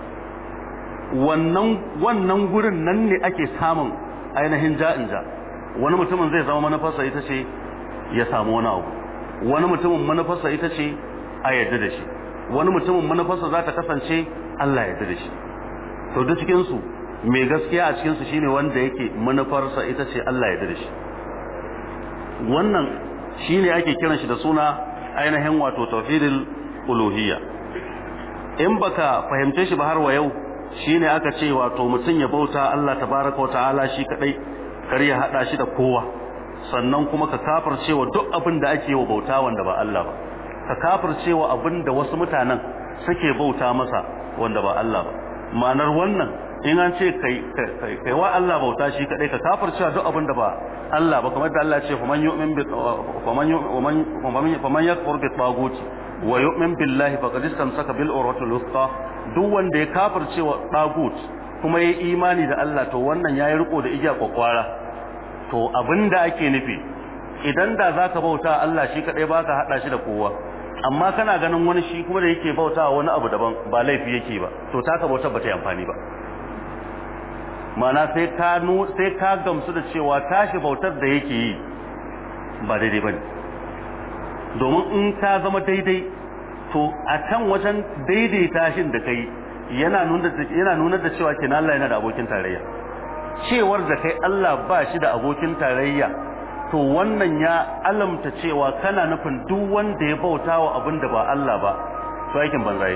wannan wannan gurin nan ne ake samun ainihin ja'in ja wani mutumin zai zama manufarsa ita ce ya samu wani abu wani mutumin manufarsa ita ce a yadda da shi wani mutumin manufarsa za ta kasance Allah ya yarda da shi to duk cikin su mai gaskiya a cikin su shine wanda yake manufarsa ita ce Allah ya yarda da shi wannan shine ake kiran shi da suna ainihin wato tauhidul uluhiyya in baka fahimce shi ba har wa yau shine aka ce wato mutum ya bauta Allah tabaraka wa ta'ala shi kadai kar ya hada shi da kowa sannan kuma ka kafircewa duk abin da ake wa bauta wanda ba Allah ba ka kafircewa abin da wasu mutanen suke bauta masa wanda ba Allah ba ma'anar wannan in an ce kai kai wa Allah bauta shi kadai ka kafircewa duk abin da ba Allah ba kamar da Allah ya ce faman yu'min bi faman faman yakfur bi tagut wa yu'min billahi faqad istamsaka bil urwatil wuthqa duk wanda ya kafircewa tagut kuma yayi imani da Allah to wannan yayi riko da igiya kwakwara to abinda ake nufi idan da zaka bauta Allah shi kadai baka hada shi da kowa amma kana ganin wani shi kuma da yake bauta wani abu daban ba laifi yake ba to taka bautar ba ta yi amfani ba mana sai ka sai ka gamsu da cewa tashi bautar da yake yi ba daidai bane domin in ka zama daidai to a can wajen daidaita shin da kai yana nuna yana nuna da cewa kenan Allah yana da abokin tarayya cewar da kai Allah ba shi da abokin tarayya to wannan ya alamta cewa kana nufin duk wanda ya bauta wa abin da ba Allah ba to aikin banza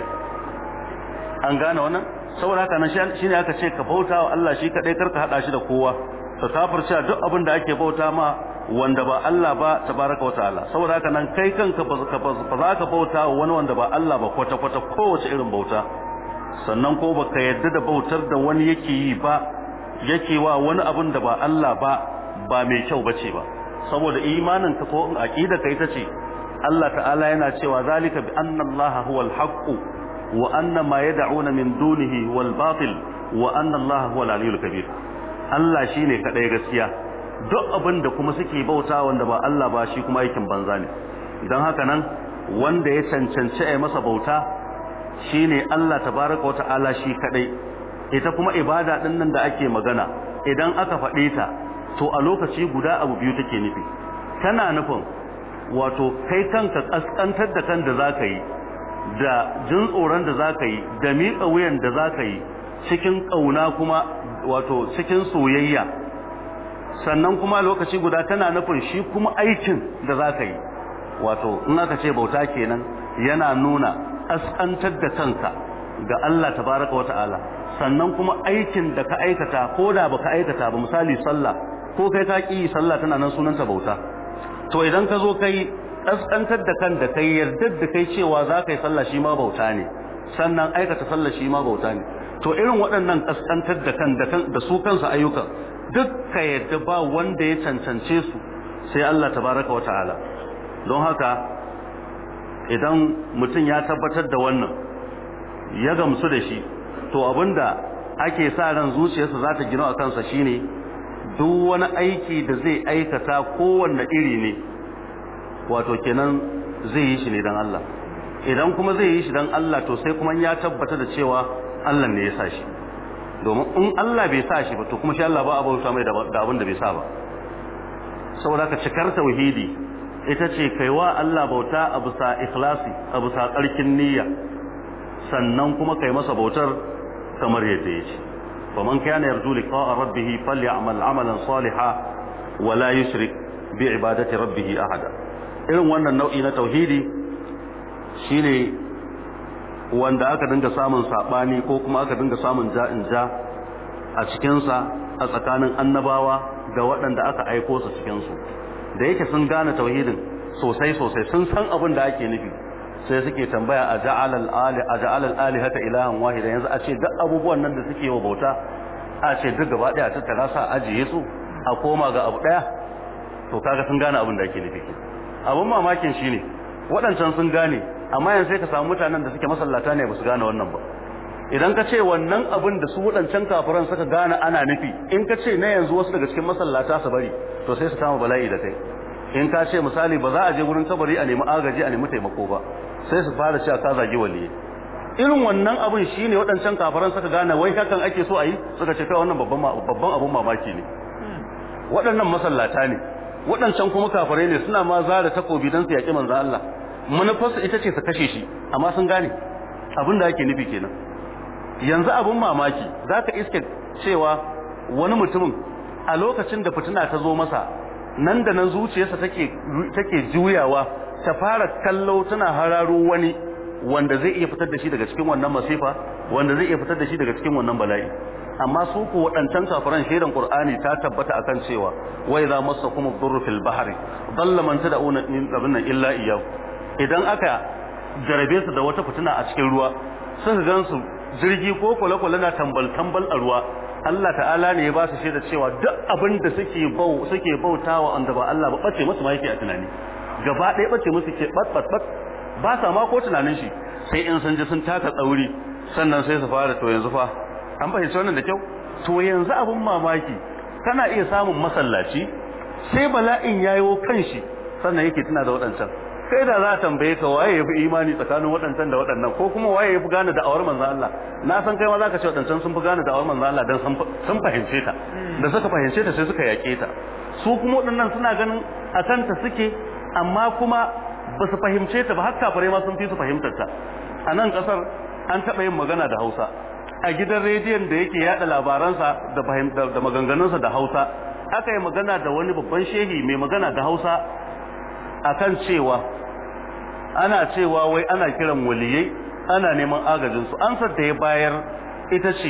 an gane wannan saboda haka nan shine aka ce ka bauta wa Allah shi kadai karka hada shi da kowa ka kafirce duk abin da ake bauta ma wanda ba Allah ba tabaraka wa ta'ala saboda haka nan kai kanka ba za ka bauta wa wani wanda ba Allah ba kwata kwata kowace irin bauta sannan ko baka yadda da bautar da wani yake yi ba yake wa wani abin da ba Allah ba ba mai kyau bace ba saboda imanin ka ko aqida ka ita ce Allah ta'ala yana cewa zalika bi anna Allah huwal haqq wa anna ma yad'una min dunihi wal batil wa anna Allah huwal aliyyul kabir Allah shine kadai gaskiya duk abin da kuma suke bauta wanda ba Allah ba shi kuma aikin banza ne don haka nan wanda ya cancanci a masa bauta shine Allah tabaraka wata'ala shi kadai ita kuma ibada din nan da ake magana idan aka faɗe ta to a lokaci guda abu biyu take nufi tana nufin wato kai kanka kaskantar da kan da zaka yi da jin tsoron da zaka yi da miƙa wuyan da zaka yi cikin ƙauna kuma wato cikin soyayya sannan kuma lokaci guda tana nufin shi kuma aikin da zaka yi wato in aka ce bauta kenan yana nuna askantar da kanka ga Allah tabaraka wata'ala sannan kuma aikin da ka aikata ko da baka aikata ba misali sallah ko kai ka ki sallah tana nan sunanta bauta to idan ka zo kai askantar da kan da kai yardar da kai cewa za ka yi sallah shi ma bauta ne sannan aikata sallah shi ma bauta ne to irin waɗannan kaskantar da kan da su kansu ayyukan duk ka yadda ba wanda ya cancance su sai Allah tabaraka wata'ala don haka idan mutum ya tabbatar da wannan ya gamsu da shi to abinda ake sa ran zuciyarsa za ta gina a kansa shine duk wani aiki da zai aikata kowanne iri ne wato kenan zai yi shi ne don Allah idan kuma zai yi shi don Allah to sai kuma ya tabbata da cewa Allah ne ya sa shi domin in Allah bai sa shi ba to kuma shi Allah ba a bauta mai da abin da bai sa ba saboda ka cikar tauhidi ita ce kaiwa Allah bauta a bisa ikhlasi a bisa tsarkin niyya sannan kuma kai masa bautar kamar yadda ya ce faman kana yarju liqa'a rabbih falyamal amalan salihan wa la yushrik bi ibadati rabbih ahada irin wannan nau'i na tauhidi shine wanda aka dinga samun sabani ko kuma aka dinga samun ja'in ja a cikin sa a tsakanin annabawa da waɗanda aka aiko su cikin su da yake sun gane tauhidin sosai sosai sun san abin da ake nufi sai suke tambaya a ja'alal ali a ja'alal alihata ilahan wahida yanzu a ce duk abubuwan nan da suke wa bauta a ce duk gaba daya tattara sa ajiye su a koma ga abu daya to kaga sun gane abin da ake nufi abun mamakin shine waɗancan sun gane amma yanzu sai ka samu mutanen da suke masallata ne ba su gane wannan ba idan ka ce wannan abin da su waɗancan kafiran suka gane ana nufi in ka ce na yanzu wasu daga cikin masallata su bari to sai su kama bala'i da kai in ka ce misali ba za a je wurin kabari a nemi agaji a nemi taimako ba sai su fara cewa ka zagi waliyi irin wannan abin shine waɗancan kafiran suka gane wai hakan ake so a yi suka ce kai wannan babban babban abun mamaki ne waɗannan masallata ne waɗancan kuma kafirai ne suna ma zara takobi don su yaƙi manzon Allah manufarsu ita ce su kashe shi amma sun gane abin da ake nufi kenan yanzu abin mamaki za ka iske cewa wani mutumin a lokacin da fitina ta zo masa nan da nan zuciyarsa take take juyawa ta fara kallo tana hararo wani wanda zai iya fitar da shi daga cikin wannan masifa wanda zai iya fitar da shi daga cikin wannan bala'i amma su ku waɗancan kafiran shaidan qur'ani ta tabbata akan cewa wa idza massakum ad-durru fil bahri dalla man tad'una min qabna illa iyyahu idan aka jarabe su da wata fitina a cikin ruwa suka gansu jirgi ko kwale-kwale na tambal-tambal a ruwa Allah ta'ala ne ya ba su shaida cewa duk abin da suke bau suke bautawa wanda ba Allah ba bace musu ma yake a tunani gaba ɗaya bace musu ke bat bat bat ba sa ma ko tunanin shi sai in sun ji sun taka tsauri sannan sai su fara to yanzu fa an fahimci wannan da kyau to yanzu abin mamaki kana iya samun masallaci sai bala'in yayo kanshi sannan yake tuna da waɗancan kai da za a tambaye ka waye yafi imani tsakanin waɗancan da waɗannan ko kuma waye yafi gane da'awar manzon Allah na san kai ma zaka ce waɗancan sun fi gane da'awar manzon Allah dan sun fahimce ta da suka fahimce ta sai suka yake ta su kuma waɗannan suna ganin a kanta suke amma kuma ba su fahimce ta ba har kafirai ma sun fi su fahimtar ta a nan kasar an taɓa yin magana da Hausa a gidan rediyon da yake yada labaransa da da maganganunsa da Hausa aka yi magana da wani babban shehi mai magana da Hausa akan cewa ana cewa wai ana kiran waliyai ana neman agajinsu ansar da ya bayar ita ce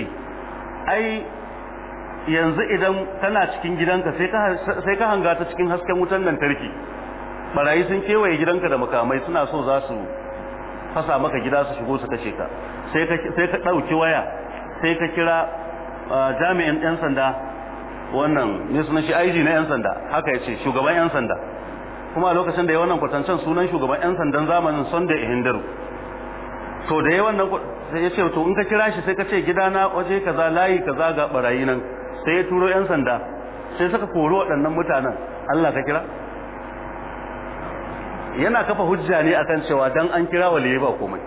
ai yanzu idan kana cikin gidanka sai ka hanga ta cikin hasken wutan lantarki barayi sun kewaye gidanka da makamai suna so za su fasa maka gida su shigo su kashe ka sai ka sai ka dauki waya sai ka kira jami'in yan sanda wannan ne sunan shi IG na yan sanda haka yace shugaban yan sanda kuma a lokacin da ya wannan kwatancen sunan shugaban yan sandan zamanin Sunday Ihindaru to da ya wannan sai ya ce to in ka kira shi sai ka ce gidana waje kaza layi kaza ga barayi nan sai ya turo yan sanda sai suka kori waɗannan mutanen Allah ka kira yana kafa hujja ne akan cewa dan an kira waliyi ba komai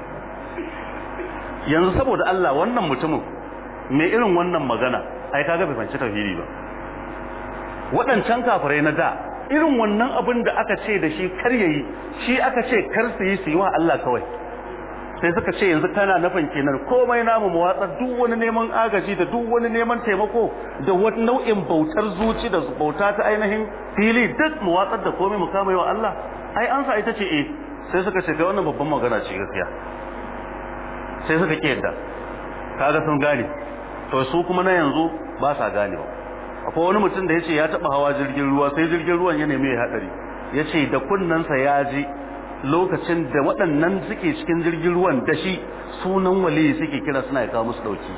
yanzu saboda Allah wannan mutumin mai irin wannan magana ai kaga bai fanci tauhidi ba waɗancan kafirai na da irin wannan abin da aka ce da shi kar yayi shi aka ce kar su yi su yi wa Allah kawai sai suka ce yanzu kana nufin kenan komai namu mu watsar duk wani neman agaji da duk wani neman taimako da wani nau'in bautar zuci da bauta ta ainihin fili duk mu watsar da komai mu kama wa Allah ai ansa ita ce eh sai suka ce kai wannan babban magana ce gaskiya sai suka ki yadda kaga sun gane to su kuma na yanzu ba sa gane ba akwai wani mutum da yace ya taba hawa jirgin ruwa sai jirgin ruwan ya nemi ya hadari yace da kunnansa ya ji lokacin da waɗannan suke cikin jirgin ruwan da shi sunan waliyi suke kira suna ya kawo musu dauki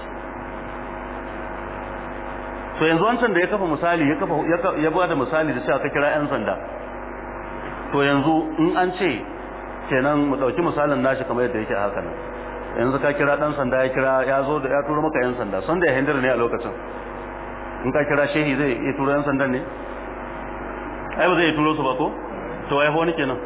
to yanzu wancan da ya kafa misali ya kafa ya bada misali da cewa ka kira yan sanda to yanzu in an ce kenan mu dauki misalin nashi kamar yadda yake haka nan yanzu ka kira dan sanda ya kira ya zo da ya turo maka yan sanda son da ya hindir ne a lokacin in ka kira shehi zai iya turo yan sandan ne ai ba zai turo su ba ko to wai fa wani kenan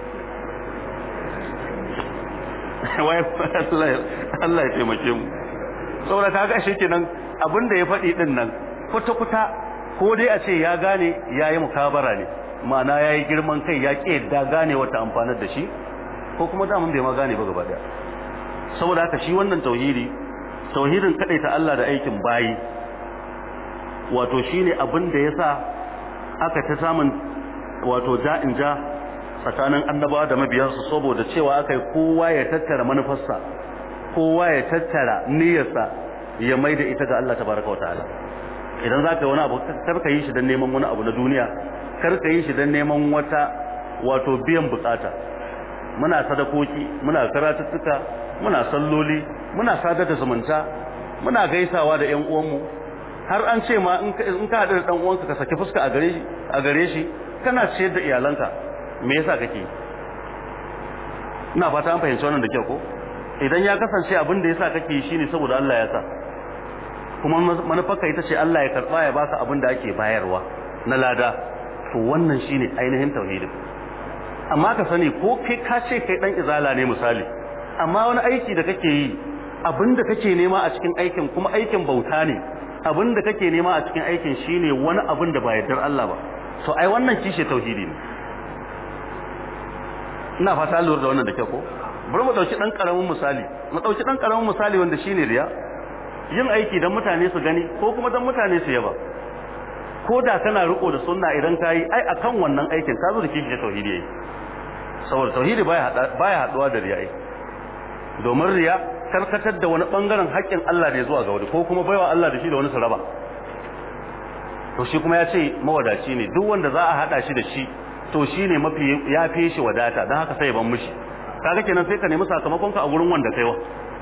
wai Allah ya taimake mu saboda kaga shi kenan abin da ya faɗi din nan kuta kuta ko dai a ce ya gane yayi mukabara ne ma'ana yayi girman kai ya ke da gane wata amfanar da shi ko kuma da mun bai ma gane ba gaba daya saboda haka shi wannan tauhidi tauhidin ta Allah da aikin bayi wato shine abin da yasa aka ta samun wato ja'in ja tsakanin annabawa da mabiyansu saboda cewa aka yi kowa ya tattara manufarsa kowa ya tattara niyyarsa ya mai da ita ga Allah tabaraka wataala idan za ka yi wani abu kar ka yi shi don neman wani abu na duniya kar ka yi shi don neman wata wato biyan bukata muna sadakoki muna karatuttuka muna salloli muna sadar da zumunta muna gaisawa da ƴan uwanmu har an ce ma in ka haɗu da ɗan uwanka ka saki fuska a gare shi a gare shi kana ciyar da iyalanka me yasa kake ina fata an fahimci wannan da kyau ko idan ya kasance abin da yasa kake yi shine saboda Allah ya sa kuma manufarka ita ce Allah ya karba ya baka abin da ake bayarwa na lada to wannan shine ainihin tauhidin amma ka sani ko kai ka ce kai dan izala ne misali amma wani aiki da kake yi abin da kake nema a cikin aikin kuma aikin bauta ne abin da kake nema a cikin aikin shine wani abin da ba yardar Allah ba to ai wannan kishe tauhidi ne ina fata lura da wannan da kyau ko bari mu dauki dan karamin misali mu dauki dan karamin misali wanda shine riya yin aiki dan mutane su gani ko kuma dan mutane su yaba ko da kana riko da sunna idan kai ai akan wannan aikin ka zo da kishi tauhidi yayi saboda tauhidi baya hada baya haduwa da riya domin riya karkatar da wani bangaren haƙƙin Allah ne zuwa ga wani ko kuma baiwa Allah da shi da wani su raba to shi kuma ya ce mawadaci ne duk wanda za a hada shi da shi to shine mafi ya fi shi wadata dan haka sai ban mishi kaga kenan sai ka nemi sakamakon ka a gurin wanda kaiwa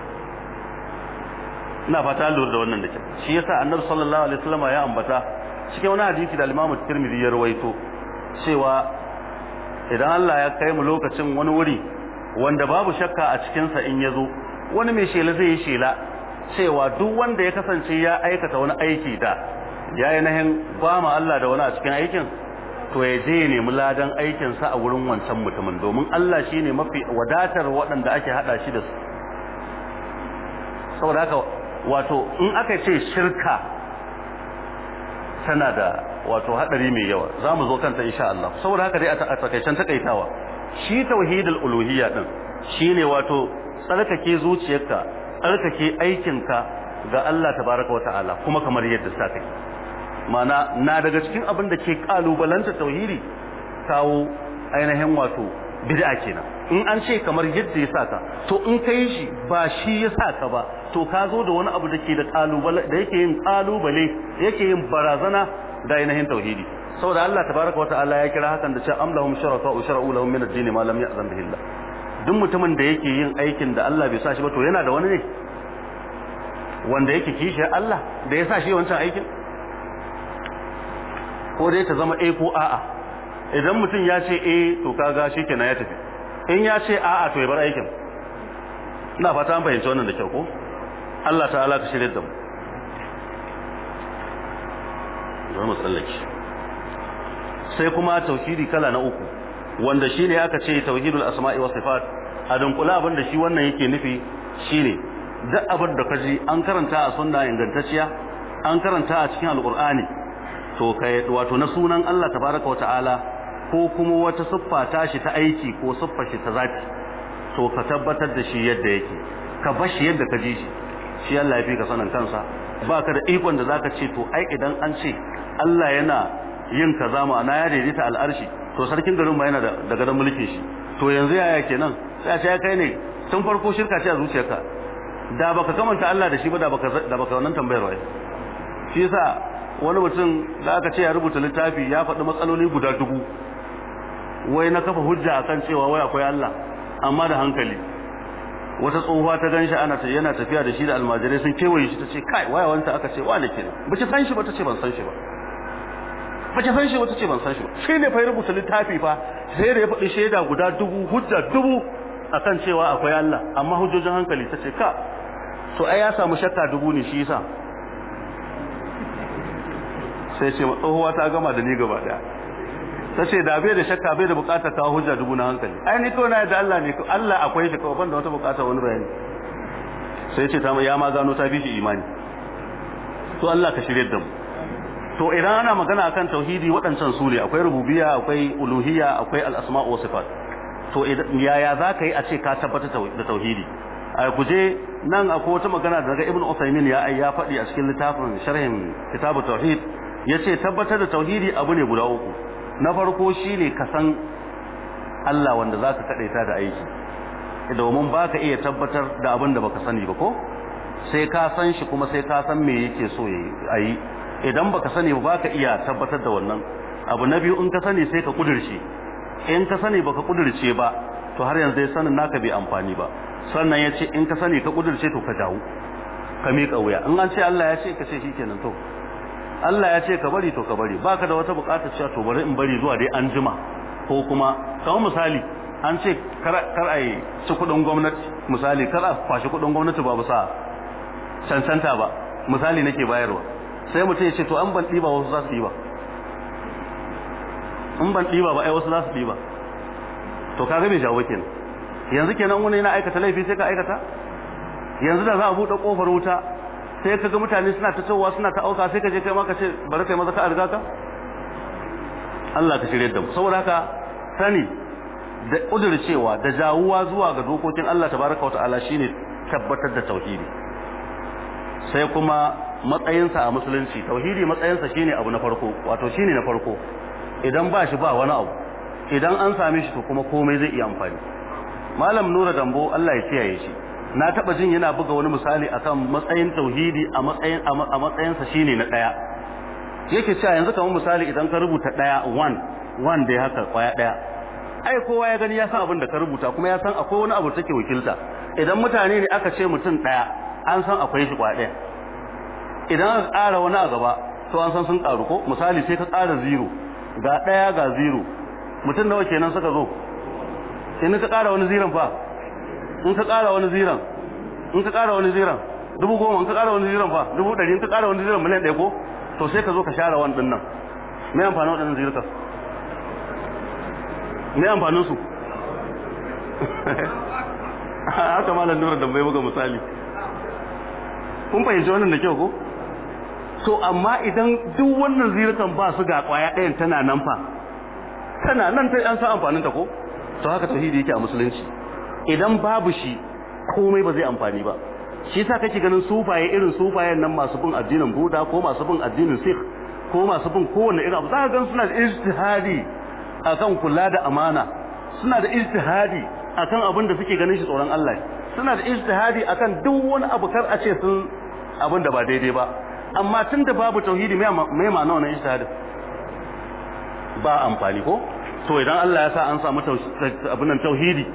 ina fata lura da wannan da ke shi yasa annabi sallallahu alaihi wasallam ya ambata cikin wani hadisi da al-Imam Tirmidhi ya rawaito cewa idan Allah ya kai mu lokacin wani wuri wanda babu shakka a cikin sa in yazo wani mai shela zai yi shela cewa duk wanda ya kasance ya aikata wani aiki da yayi nahin ba ma Allah da wani a cikin aikin to ya je ya nemi ladan aikinsa a wurin wancan mutumin domin Allah shi ne mafi wadatar waɗanda ake haɗa shi da su saboda haka wato in aka ce shirka tana da wato haɗari mai yawa za mu zo kanta insha Allah saboda haka dai a takaicen takaitawa shi tauhidul uluhiyya din shine wato tsarkake zuciyarka tsarkake aikinka ga Allah tabaraka wa ta'ala kuma kamar yadda sa kake mana na daga cikin abin da ke kalubalanta tauhidi kawo ainihin wato bid'a kenan in an ce kamar yadda ya saka to in kai shi ba shi ya saka ba to ka zo da wani abu da ke da kalubale da yake yin kalubale yake yin barazana da ainihin tauhidi saboda Allah tabaraka wata'ala ya kira hakan da cewa am lahum shuraka wa shara'u lahum min ad-din ma lam ya'zan bihi Allah duk mutumin da yake yin aikin da Allah bai sa shi ba to yana da wani ne wanda yake kishiyar Allah da ya sa shi wancan aikin ko dai ta zama A ko a'a idan mutum ya ce A to kaga shikenan ya tafi in ya ce a'a to ya bar aikin ina fata an fahimci wannan da kyau ko Allah ta'ala ka shirye da mu bari mu tsallake sai kuma tauhidi kala na uku wanda shine aka ce tauhidul asma'i was sifat a dunkula abin da shi wannan yake nufi shine duk abin da kaji an karanta a sunna ingantacciya an karanta a cikin alqur'ani to kai wato na sunan Allah tabaraka wata'ala ko kuma wata siffa ta shi ta aiki ko siffa shi ta zati to ka tabbatar da shi yadda yake ka bar shi yadda ka ji shi shi Allah ya fi ka sanin kansa baka da ikon da zaka ce to ai idan an ce Allah yana yin kaza ma'ana ya daidaita al'arshi to sarkin garin ba yana da gadon mulkin shi to yanzu yaya kenan sai a ce ya kai ne tun farko shirka ce a zuciyarka da baka kamanta Allah da shi ba da baka da baka wannan tambayar wai shi yasa wani mutum da aka ce ya rubuta littafi ya faɗi matsaloli guda dubu wai na kafa hujja akan cewa wai akwai Allah amma da hankali wata tsohuwa ta ganshi ana ta yana tafiya da shi da almajirai sun kewaye shi tace kai waya wanta aka ce wane kenan bace san shi ba tace ban san shi ba bace san shi ba tace ban san shi ba shi ne fa ya rubuta littafi fa sai da ya faɗi shaida guda dubu hujja dubu akan cewa akwai Allah amma hujjojin hankali tace ka to ai ya samu shakka dubu ne shi yasa sai ce tsohuwa ta gama da ni gaba daya ta ce da bai da shakka bai da bukatar kawo hujja dubu na hankali ai ni kawai na yadda Allah ne Allah akwai shi kawai ban da wata bukatar wani bayani sai ce ta ya ma gano ta fi shi imani to Allah ka shirye da mu to idan ana magana akan tauhidi waɗancan su ne akwai rububiyya akwai uluhiyya akwai al-asma' wa sifat to yaya za ka yi a ce ka tabbatar da tauhidi a guje nan akwai wata magana daga ibn Usaymin ya ya faɗi a cikin littafin sharhin kitabu tauhid yace tabbatar da tauhidi abu ne guda uku na farko shine ka san Allah wanda zaka kadaita da aiki domin baka iya tabbatar da abin da baka sani ba ko sai ka san shi kuma sai ka san me yake so yayi idan baka sani ba baka iya tabbatar da wannan abu na biyu in ka sani sai ka kudirce in ka sani baka kudirce ba to har yanzu dai sanin naka bai amfani ba sannan yace in ka sani ka kudirce to ka dawo ka miƙa wuya in an ce Allah ya ce ka ce shikenan to Allah ya ce ka bari to ka bari baka da wata bukatar cewa to bari in bari zuwa dai an jima ko kuma kamar misali an ce kar a yi ci kudin gwamnati misali kar a kwashi kudin gwamnati ba bisa cancanta ba misali nake bayarwa sai mutum ya ce to an ban ɗiba wasu za su ɗiba in ban ɗiba ba ai wasu za su ɗiba to ka ga bai jawo kenan yanzu kenan wani yana aikata laifi sai ka aikata yanzu da za a buɗe ƙofar wuta sai ka ga mutane suna ta tsowa suna ta auka sai ka je kai ma ka ce bari kai maza ka a riga ka Allah ka shirye da mu saboda haka sani da cewa da jawuwa zuwa ga dokokin Allah tabaraka wa ta'ala shine tabbatar da tauhidi sai kuma matsayinsa a musulunci tauhidi matsayinsa shine abu na farko wato shine na farko idan ba shi ba wani abu idan an same shi to kuma komai zai iya amfani malam nura dambo Allah ya kiyaye shi na taba jin yana buga wani misali akan matsayin tauhidi a matsayin a matsayinsa shine na daya yake cewa yanzu kamar misali idan ka rubuta daya one one dai haka kwaya daya ai kowa ya gani ya san abin da ka rubuta kuma ya san akwai wani abu take wakilta idan mutane ne aka ce mutum daya an san akwai shi kwaya daya idan aka ƙara wani a gaba to an san sun ƙaru ko misali sai ka ƙara zero ga daya ga zero mutum nawa kenan suka zo in ka ƙara wani ziran fa in ka ƙara wani ziran in ka ƙara wani ziran dubu goma in ka ƙara wani ziran fa dubu ɗari in ka ƙara wani ziran miliyan ɗaya ko to sai ka zo ka share wani ɗin nan me amfanin waɗannan zirka me amfanin su haka malam nura da bai buga misali kun fahimci wannan da kyau ko to amma idan duk wannan zirkan ba su ga kwaya ɗayan tana nan fa tana nan ta an san amfanin ta ko to haka tauhidi yake a musulunci idan babu shi komai ba zai amfani ba shi yasa kake ganin sufaye irin sufayen nan masu bin addinin Buda ko masu bin addinin Sikh ko masu bin kowanne irin abu za ka gan suna da ijtihadi akan kula da amana suna da ijtihadi akan abin da suke ganin shi tsoron Allah suna da ijtihadi akan duk wani abu kar a ce sun abin da ba daidai ba amma tunda babu tauhidi me me ma'ana wannan ijtihadin ba amfani ko to idan Allah ya sa an samu abin nan tauhidi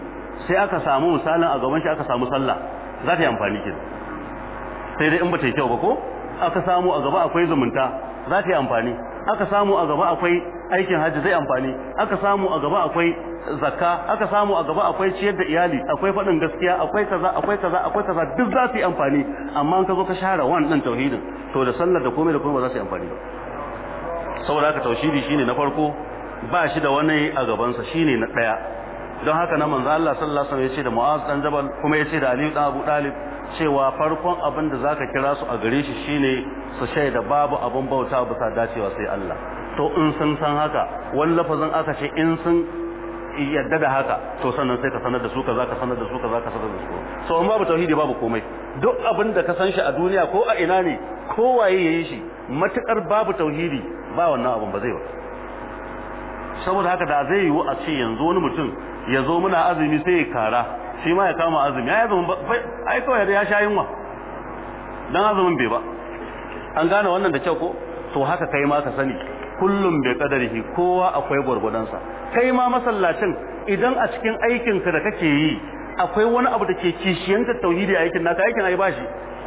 sai aka samu misalin a gaban shi aka samu sallah za ta yi amfani kin sai dai in ba ta yi kyau ba ko aka samu a gaba akwai zumunta za ta yi amfani aka samu a gaba akwai aikin hajji zai amfani aka samu a gaba akwai zakka aka samu a gaba akwai ciyar da iyali akwai faɗin gaskiya akwai kaza akwai kaza akwai kaza duk za su yi amfani amma in ka zo ka share wan ɗin tauhidin to da sallar da komai da komai ba za su yi amfani ba saboda haka tauhidi shine na farko ba shi da wani a gabansa shine na ɗaya don haka na manzo Allah sallallahu alaihi wasallam ya ce da Mu'az dan Jabal kuma ya ce da Ali dan Abu Talib cewa farkon abin da zaka kira su a gare shi shine su shaida babu abin bauta bisa dacewa sai Allah to in sun san haka wani lafazin aka ce in sun yadda da haka to sannan sai ka sanar da su kaza ka sanar da su kaza ka sanar da su so in babu tauhidi babu komai duk abin da ka san shi a duniya ko a ina ne ko waye yayi shi matukar babu tauhidi ba wannan abin ba zai ba saboda haka da zai yiwu a ce yanzu wani mutum ya zo muna azumi sai ya kara shi ma ya kama azumi ya azumin ai kawai ya sha yunwa dan azumin bai ba an gane wannan da kyau ko to haka kai ma ka sani kullum bai kadarihi kowa akwai gwargwadonsa kai ma masallacin idan a cikin aikinka da kake yi akwai wani abu da ke kishiyanta tauhidi a aikin naka aikin ai bashi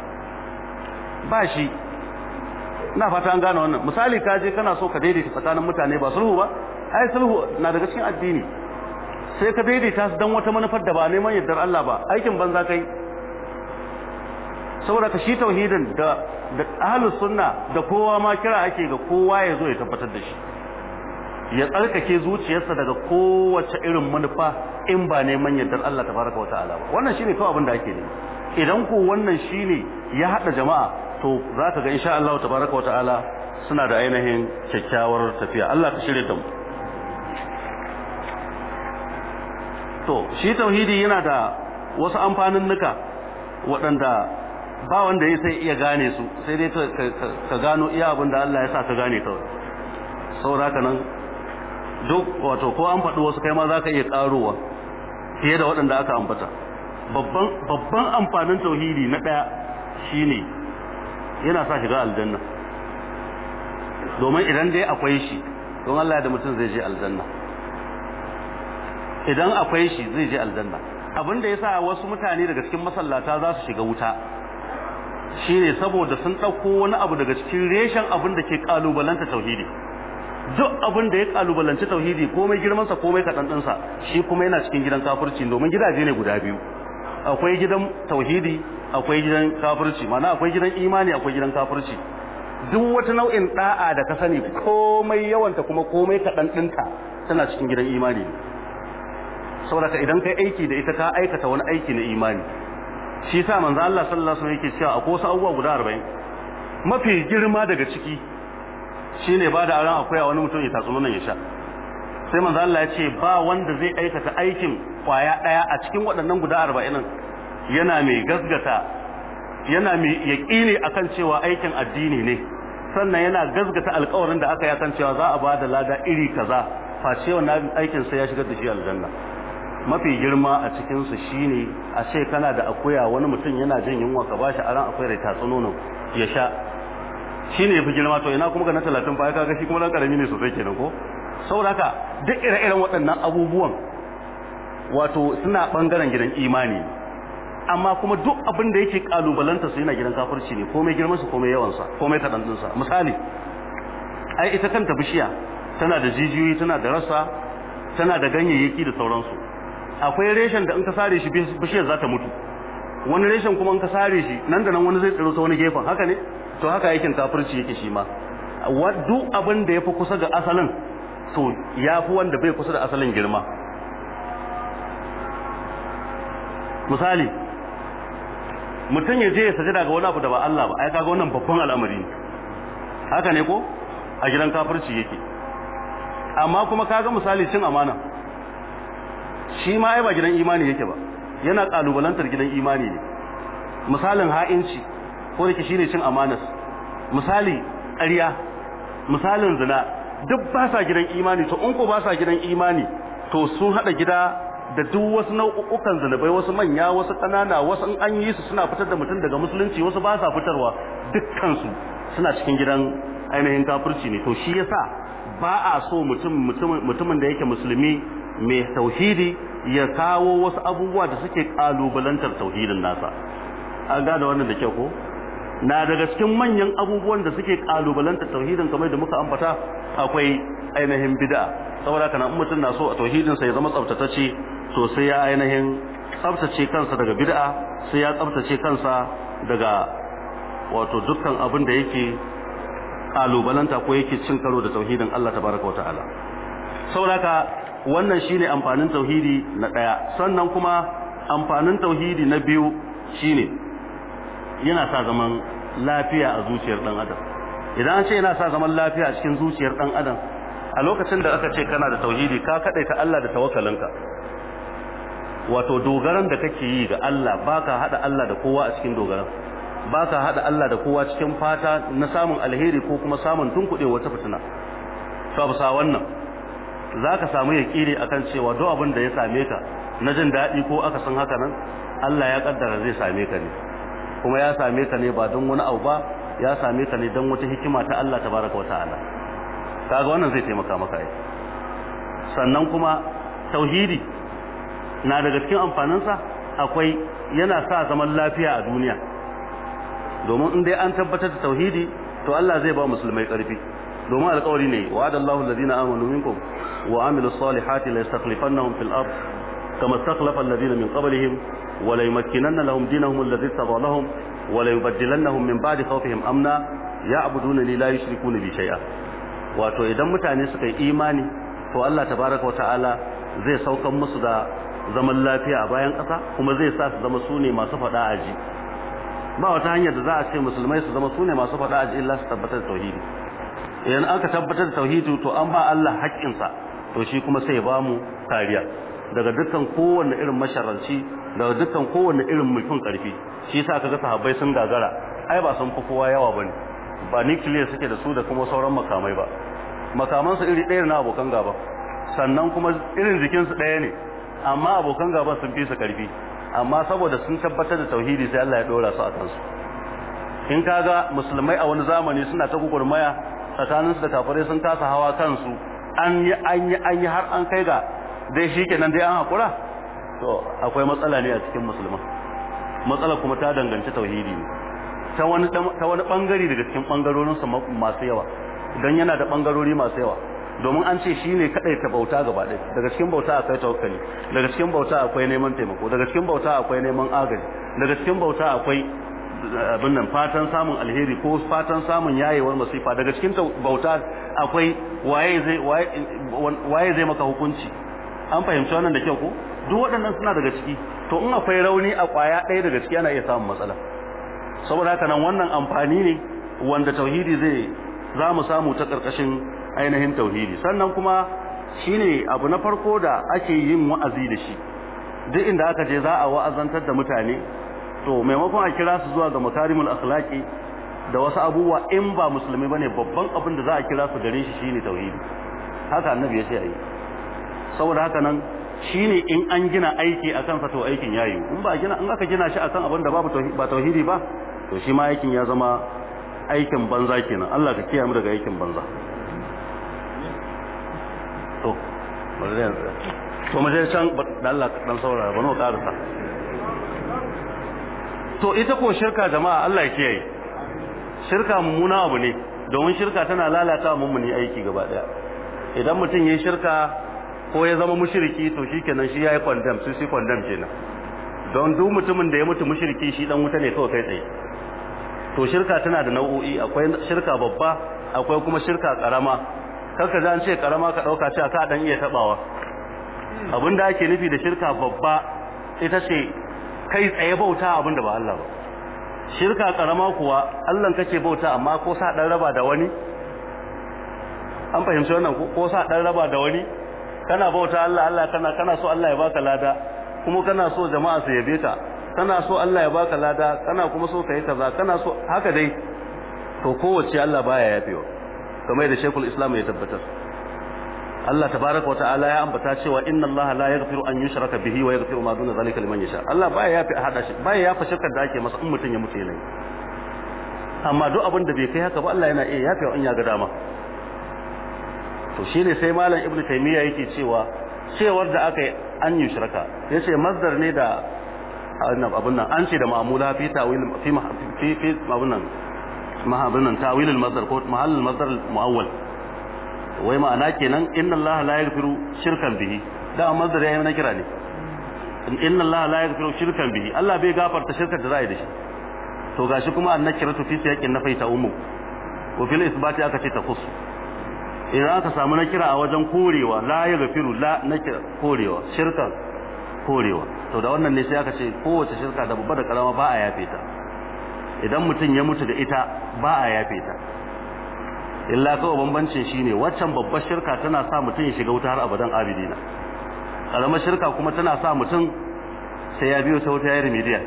bashi na fata an gane wannan misali ka je kana so ka daidaita tsakanin mutane ba sulhu ba ai sulhu na daga cikin addini sai ka daidaita su dan wata manufar da ba neman yardar Allah ba aikin banza kai saboda ka shi tauhidin da da ahlus sunna da kowa ma kira ake ga kowa ya zo ya tabbatar da shi ya tsarkake zuciyarsa daga kowace irin manufa in ba neman yardar Allah tabaraka wa ta'ala ba wannan shine kawai abin da ake nema idan ko wannan shine ya hada jama'a to zaka ga insha Allah tabaraka wa ta'ala suna da ainihin kyakkyawar tafiya Allah ka shirye da mu to shi tauhidi yana da wasu amfanin nuka waɗanda ba wanda ya sai iya gane su sai dai ka gano iya abin da Allah ya sa ka gane kawai saboda nan duk wato ko an faɗi wasu kai ma za ka iya ƙarowa fiye da waɗanda aka ambata babban amfanin tauhidi na ɗaya shine yana sa shiga aljanna domin idan dai akwai shi don Allah da mutum zai je aljanna idan akwai shi zai je aljanna abin da yasa wasu mutane daga cikin masallata za su shiga wuta shine saboda sun ɗauko wani abu daga cikin reshen abin da ke kalubalanta tauhidi duk abin da ya kalubalanci tauhidi komai girmansa komai kaɗan ɗinsa shi kuma yana cikin gidan kafirci domin gidaje ne guda biyu akwai gidan tauhidi akwai gidan kafirci mana akwai gidan imani akwai gidan kafirci duk wata nau'in da'a da ka sani komai yawanta kuma komai kaɗan ɗinta tana cikin gidan imani saboda ka idan kai aiki da ita ka aikata wani aiki na imani shi sa manzo Allah sallallahu alaihi wasallam yake cewa akwai wasu abubuwa guda 40 mafi girma daga ciki shine ba da aran akwai wani mutum ya tatsu nan ya sha sai manzo Allah ya ce ba wanda zai aikata aikin kwaya daya a cikin waɗannan guda 40 yana mai gasgata yana mai yaqini akan cewa aikin addini ne sannan yana gasgata alƙawarin da aka yi akan cewa za a ba da lada iri kaza face wannan aikin sai ya shigar da shi aljanna mafi girma a cikinsu shine a ce kana da akuya wani mutum yana jin yunwa ka bashi aran akwai rai tatsu nono ya sha shine yafi girma to ina kuma ga na 30 fa kaga shi kuma dan karami ne sosai kenan ko saboda haka duk ire-iren waɗannan abubuwan wato suna bangaren gidan imani amma kuma duk abin da yake kalubalanta su yana gidan kafirci ne komai girman su komai yawan sa komai kadan din sa misali ai ita kanta bishiya tana da jijiyoyi tana da rasa tana da ganyayyaki da sauransu akwai reshen da in ka sare shi bishiyar za ta mutu wani reshen kuma in ka sare shi nan da nan wani zai tsiro ta wani gefen haka ne to haka aikin kafirci yake shi ma duk abin da ya fi kusa ga asalin to ya fi wanda bai kusa da asalin girma misali mutum ya je ya sajada ga wani abu da ba Allah ba ai kaga wannan babban al'amari ne haka ne ko a gidan kafirci yake amma kuma kaga misali cin amana shi ma ai ba gidan imani yake ba yana kalubalantar gidan imani ne misalin ha'inci ko da shine cin amanas misali ƙarya misalin zina duk ba sa gidan imani to in ko ba sa gidan imani to sun hada gida da duk wasu nau'ukan zinubai wasu manya wasu ƙanana wasu in an yi su suna fitar da mutum daga musulunci wasu ba sa fitarwa dukkan su suna cikin gidan ainihin kafirci ne to shi yasa ba a so mutum mutumin da yake musulmi mai tauhidi ya kawo wasu abubuwa da suke kalubalantar tauhidin nasa an gane wannan da kyau ko na daga cikin manyan abubuwan da suke kalubalantar tauhidin kamar da muka ambata akwai ainihin bid'a saboda kana in mutum na so a tauhidin sa ya zama tsaftatacce to sai ya ainihin tsaftace kansa daga bid'a sai ya tsaftace kansa daga wato dukkan abin da yake kalubalanta ko yake cin karo da tauhidin Allah tabaraka wataala saboda wannan shine amfanin tauhidi na daya sannan kuma amfanin tauhidi na biyu shine yana sa zaman lafiya a zuciyar dan adam idan an ce yana sa zaman lafiya a cikin zuciyar dan adam a lokacin da aka ce kana da tauhidi ka kadaita Allah da tawakkalinka wato dogaran da kake yi ga Allah baka hada Allah da kowa a cikin dogaran baka hada Allah da kowa cikin fata na samun alheri ko kuma samun tunkuɗe wata fitina to bisa wannan zaka samu yakiri akan cewa duk abin da ya same ka na jin daɗi ko aka san haka nan Allah ya kaddara zai same ka ne kuma ya same ka ne ba don wani abu ba ya same ka ne don wata hikima ta Allah tabaraka wata'ala kaga wannan zai taimaka maka ai sannan kuma tauhidi na daga cikin amfaninsa akwai yana sa zaman lafiya a duniya domin in dai an tabbatar da tauhidi to Allah zai ba musulmai karfi domin alƙawari ne wa'adallahu alladhina amanu minkum wa amilus salihati la yastakhlifannahum fil ard kama istakhlafa alladhina min qablihim wa la yumakkinanna lahum dinahum alladhi irtada lahum wa la yubaddilannahum min ba'di khawfihim amna ya'buduna li la yushrikuna bi shay'a wato idan mutane suka yi imani to Allah tabaraka wa ta'ala zai saukan musu da zaman lafiya a bayan ƙasa kuma zai sa su zama sune masu faɗa aji ba wata hanyar da za a ce musulmai su zama sune masu faɗa aji illa su tabbatar da tauhidi idan aka tabbatar da tauhidi to an ba Allah haƙƙinsa to shi kuma sai ya ba mu kariya daga dukkan kowanne irin masharranci daga dukkan kowanne irin mulkin ƙarfi shi yasa kaga sahabbai sun gagara ai ba sun fi kowa yawa bane ba nuclear suke da su da kuma sauran makamai ba makamansu iri ɗaya na abokan gaba sannan kuma irin jikinsu ɗaya ne amma abokan gaba sun fi su karfi amma saboda sun tabbatar da tauhidi sai Allah ya dora su a kansu in kaga musulmai a wani zamani suna ta gugurmaya tsakanin su da kafirai sun kasa hawa kansu an yi an yi an yi har an kai ga dai shikenan dai an hakura to akwai matsala ne a cikin musulman matsala kuma ta danganci tauhidi ne ta wani ta wani bangare daga cikin bangarorin su masu yawa dan yana da bangarori masu yawa domin an ce shi ne kaɗai ta bauta gaba ɗaya daga cikin bauta akwai tawakkali daga cikin bauta akwai neman taimako daga cikin bauta akwai neman agaji daga cikin bauta akwai abin nan fatan samun alheri ko fatan samun yayewar masifa daga cikin bauta akwai waye zai waye zai maka hukunci an fahimci wannan da kyau ko duk waɗannan suna daga ciki to in akwai rauni a kwaya ɗaya daga ciki ana iya samun matsala saboda haka nan wannan amfani ne wanda tauhidi zai za mu samu ta ƙarƙashin ainihin tauhidi sannan kuma shine abu na farko da ake yin wa'azi da shi duk inda aka je za a wa'azantar da mutane to maimakon a kira su zuwa ga makarimul akhlaqi da wasu abubuwa in ba musulmi bane babban abin da za a kira su gare shi shine tauhidi haka annabi ya ce ayi saboda haka nan shine in an gina aiki akan sa to aikin yayi in ba gina in aka gina shi akan abin da babu ba tauhidi ba to shi ma aikin ya zama aikin banza kenan Allah ka kiyaye mu daga aikin banza to bari yanzu to mu je can da Allah dan saurara ba no karasa to ita ko shirka jama'a Allah ya kiyaye shirka mummuna abu ne domin shirka tana lalata mummuni aiki gaba daya idan mutum yayi shirka ko ya zama mushriki to shikenan shi yayi condemn sai shi condemn kenan don duk mutumin da ya mutu mushriki shi dan wuta ne kawai kai tsaye to shirka tana da nau'o'i akwai shirka babba akwai kuma shirka karama karka ji an ce karama ka dauka cewa ka dan iya tabawa abinda ake nufi da shirka babba ita ce kai tsaye bauta abinda ba Allah ba shirka karama kuwa Allah kake bauta amma ko sa dan raba da wani an fahimci wannan ko sa dan raba da wani kana bauta Allah Allah kana kana so Allah ya baka lada kuma kana so jama'a su yabe ka kana so Allah ya baka lada kana kuma so kai kaza kana so haka dai to kowace Allah baya yafewa kamar da Sheikhul Islam ya tabbatar Allah tabaraka wata'ala ya ambata cewa inna Allah la yaghfiru an yushraka bihi wa yaghfiru ma duna zalika liman yasha Allah baya yafi hada shi baya yafa shirkar da ake masa in mutun ya mutu yana amma duk abin da bai kai haka ba Allah yana iya yafi in ya ga dama to shine sai malam ibnu taymiya yake cewa cewar da aka yi an yi shirka ya ce masdar ne da abin nan an ce da ma'amula fi tawil fi fi fi abin nan abin nan tawil al-masdar ko mahall al-masdar muawwal wai ma'ana kenan inna allaha la yaghfiru shirkan bihi da masdar ya yi na kira ne inna allaha la yaghfiru shirkan bihi Allah bai gafarta shirkar da za a yi da shi to gashi kuma annakiratu fi siyaqin nafai ta ummu wa fil isbati aka ce ta khusu idan aka samu nakira a wajen korewa la ya gafiru la nakira korewa shirka korewa to da wannan ne sai aka ce kowace shirka da babba da karama ba a yafe ta idan mutum ya mutu da ita ba a yafe ta illa kawai bambancin shine waccan babbar shirka tana sa mutum ya shiga wuta har abadan abidina karamar shirka kuma tana sa mutum sai ya biyo ta wuta ya remedial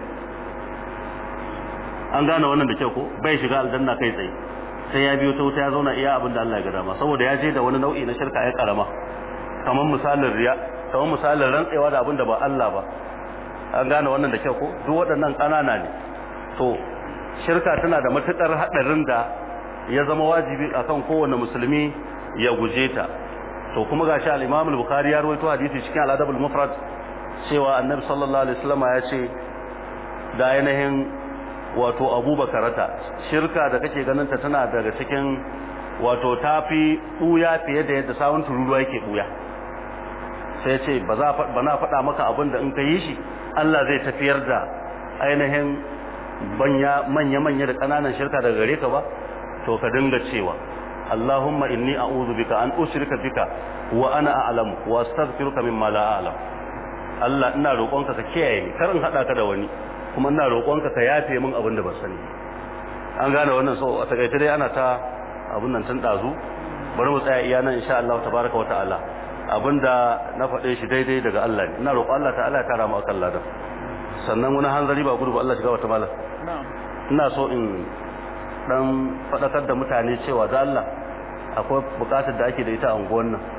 an gane wannan da kyau ko bai shiga aljanna kai tsaye sai ya biyo ta wuta ya zauna iya abin da Allah ya ga dama saboda ya je da wani nau'i na shirka ya karama kamar misalin riya kamar misalin rantsewa da abin da ba Allah ba an gane wannan da kyau ko duk waɗannan ƙanana ne to shirka tana da matukar haɗarin da ya zama wajibi akan kowane musulmi ya guje ta to kuma gashi al-Imam al-Bukhari ya rawaito hadisi cikin al-Adab al-Mufrad cewa Annabi sallallahu alaihi wasallam ya ce da ainihin wato abubakarata shirka da kake ganin ta tana daga cikin wato tafi buya fiye da yadda sawun tururuwa yake buya sai ce ba za ba na faɗa maka abin da in ka yi shi Allah zai tafiyar da ainihin banya manya manya da ƙananan shirka daga gare ka ba to ka dinga cewa Allahumma inni a'udhu bika an ushrika bika wa ana a'lamu wa astaghfiruka mimma la a'lam Allah ina roƙonka ka kiyaye ni kar in hada ka da wani kuma ina roƙonka ka yafe min abin da ba sani an gane wannan so a takaice dai ana ta abin nan tun dazu bari mu tsaya iya nan insha Allah tabaraka wa ta'ala abinda na faɗe shi daidai daga Allah ne ina roƙon Allah ta'ala ya kara mu akan ladan sannan wani hanzari ba gudu ba Allah shiga wata malam ina so in dan faɗakar da mutane cewa da Allah akwai buƙatar da ake da ita a unguwan nan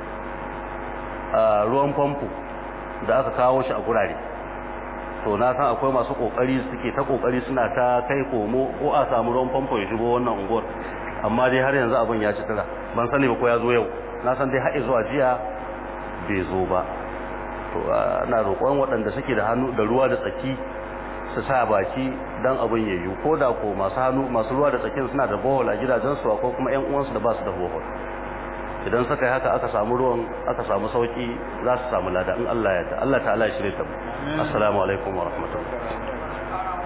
ruwan famfo da aka kawo shi a gurare to na san akwai masu kokari suke ta kokari suna ta kai komo ko a samu ruwan famfo ya shigo wannan unguwar amma dai har yanzu abin ya ci tira ban sani ba ko ya zo yau na san dai har zuwa jiya bai zo ba to ana roƙon waɗanda suke da hannu da ruwa da tsaki su sa baki dan abin ya yi ko da ko masu hannu masu ruwa da tsakin suna da bohol a gidajensu ko kuma ƴan uwansu da ba su da bohol idan suka yi haka aka samu ruwan aka samu sauki za su samu lada in Allah ya ta Allah ta'ala ya shirye ta mu assalamu alaikum wa rahmatullahi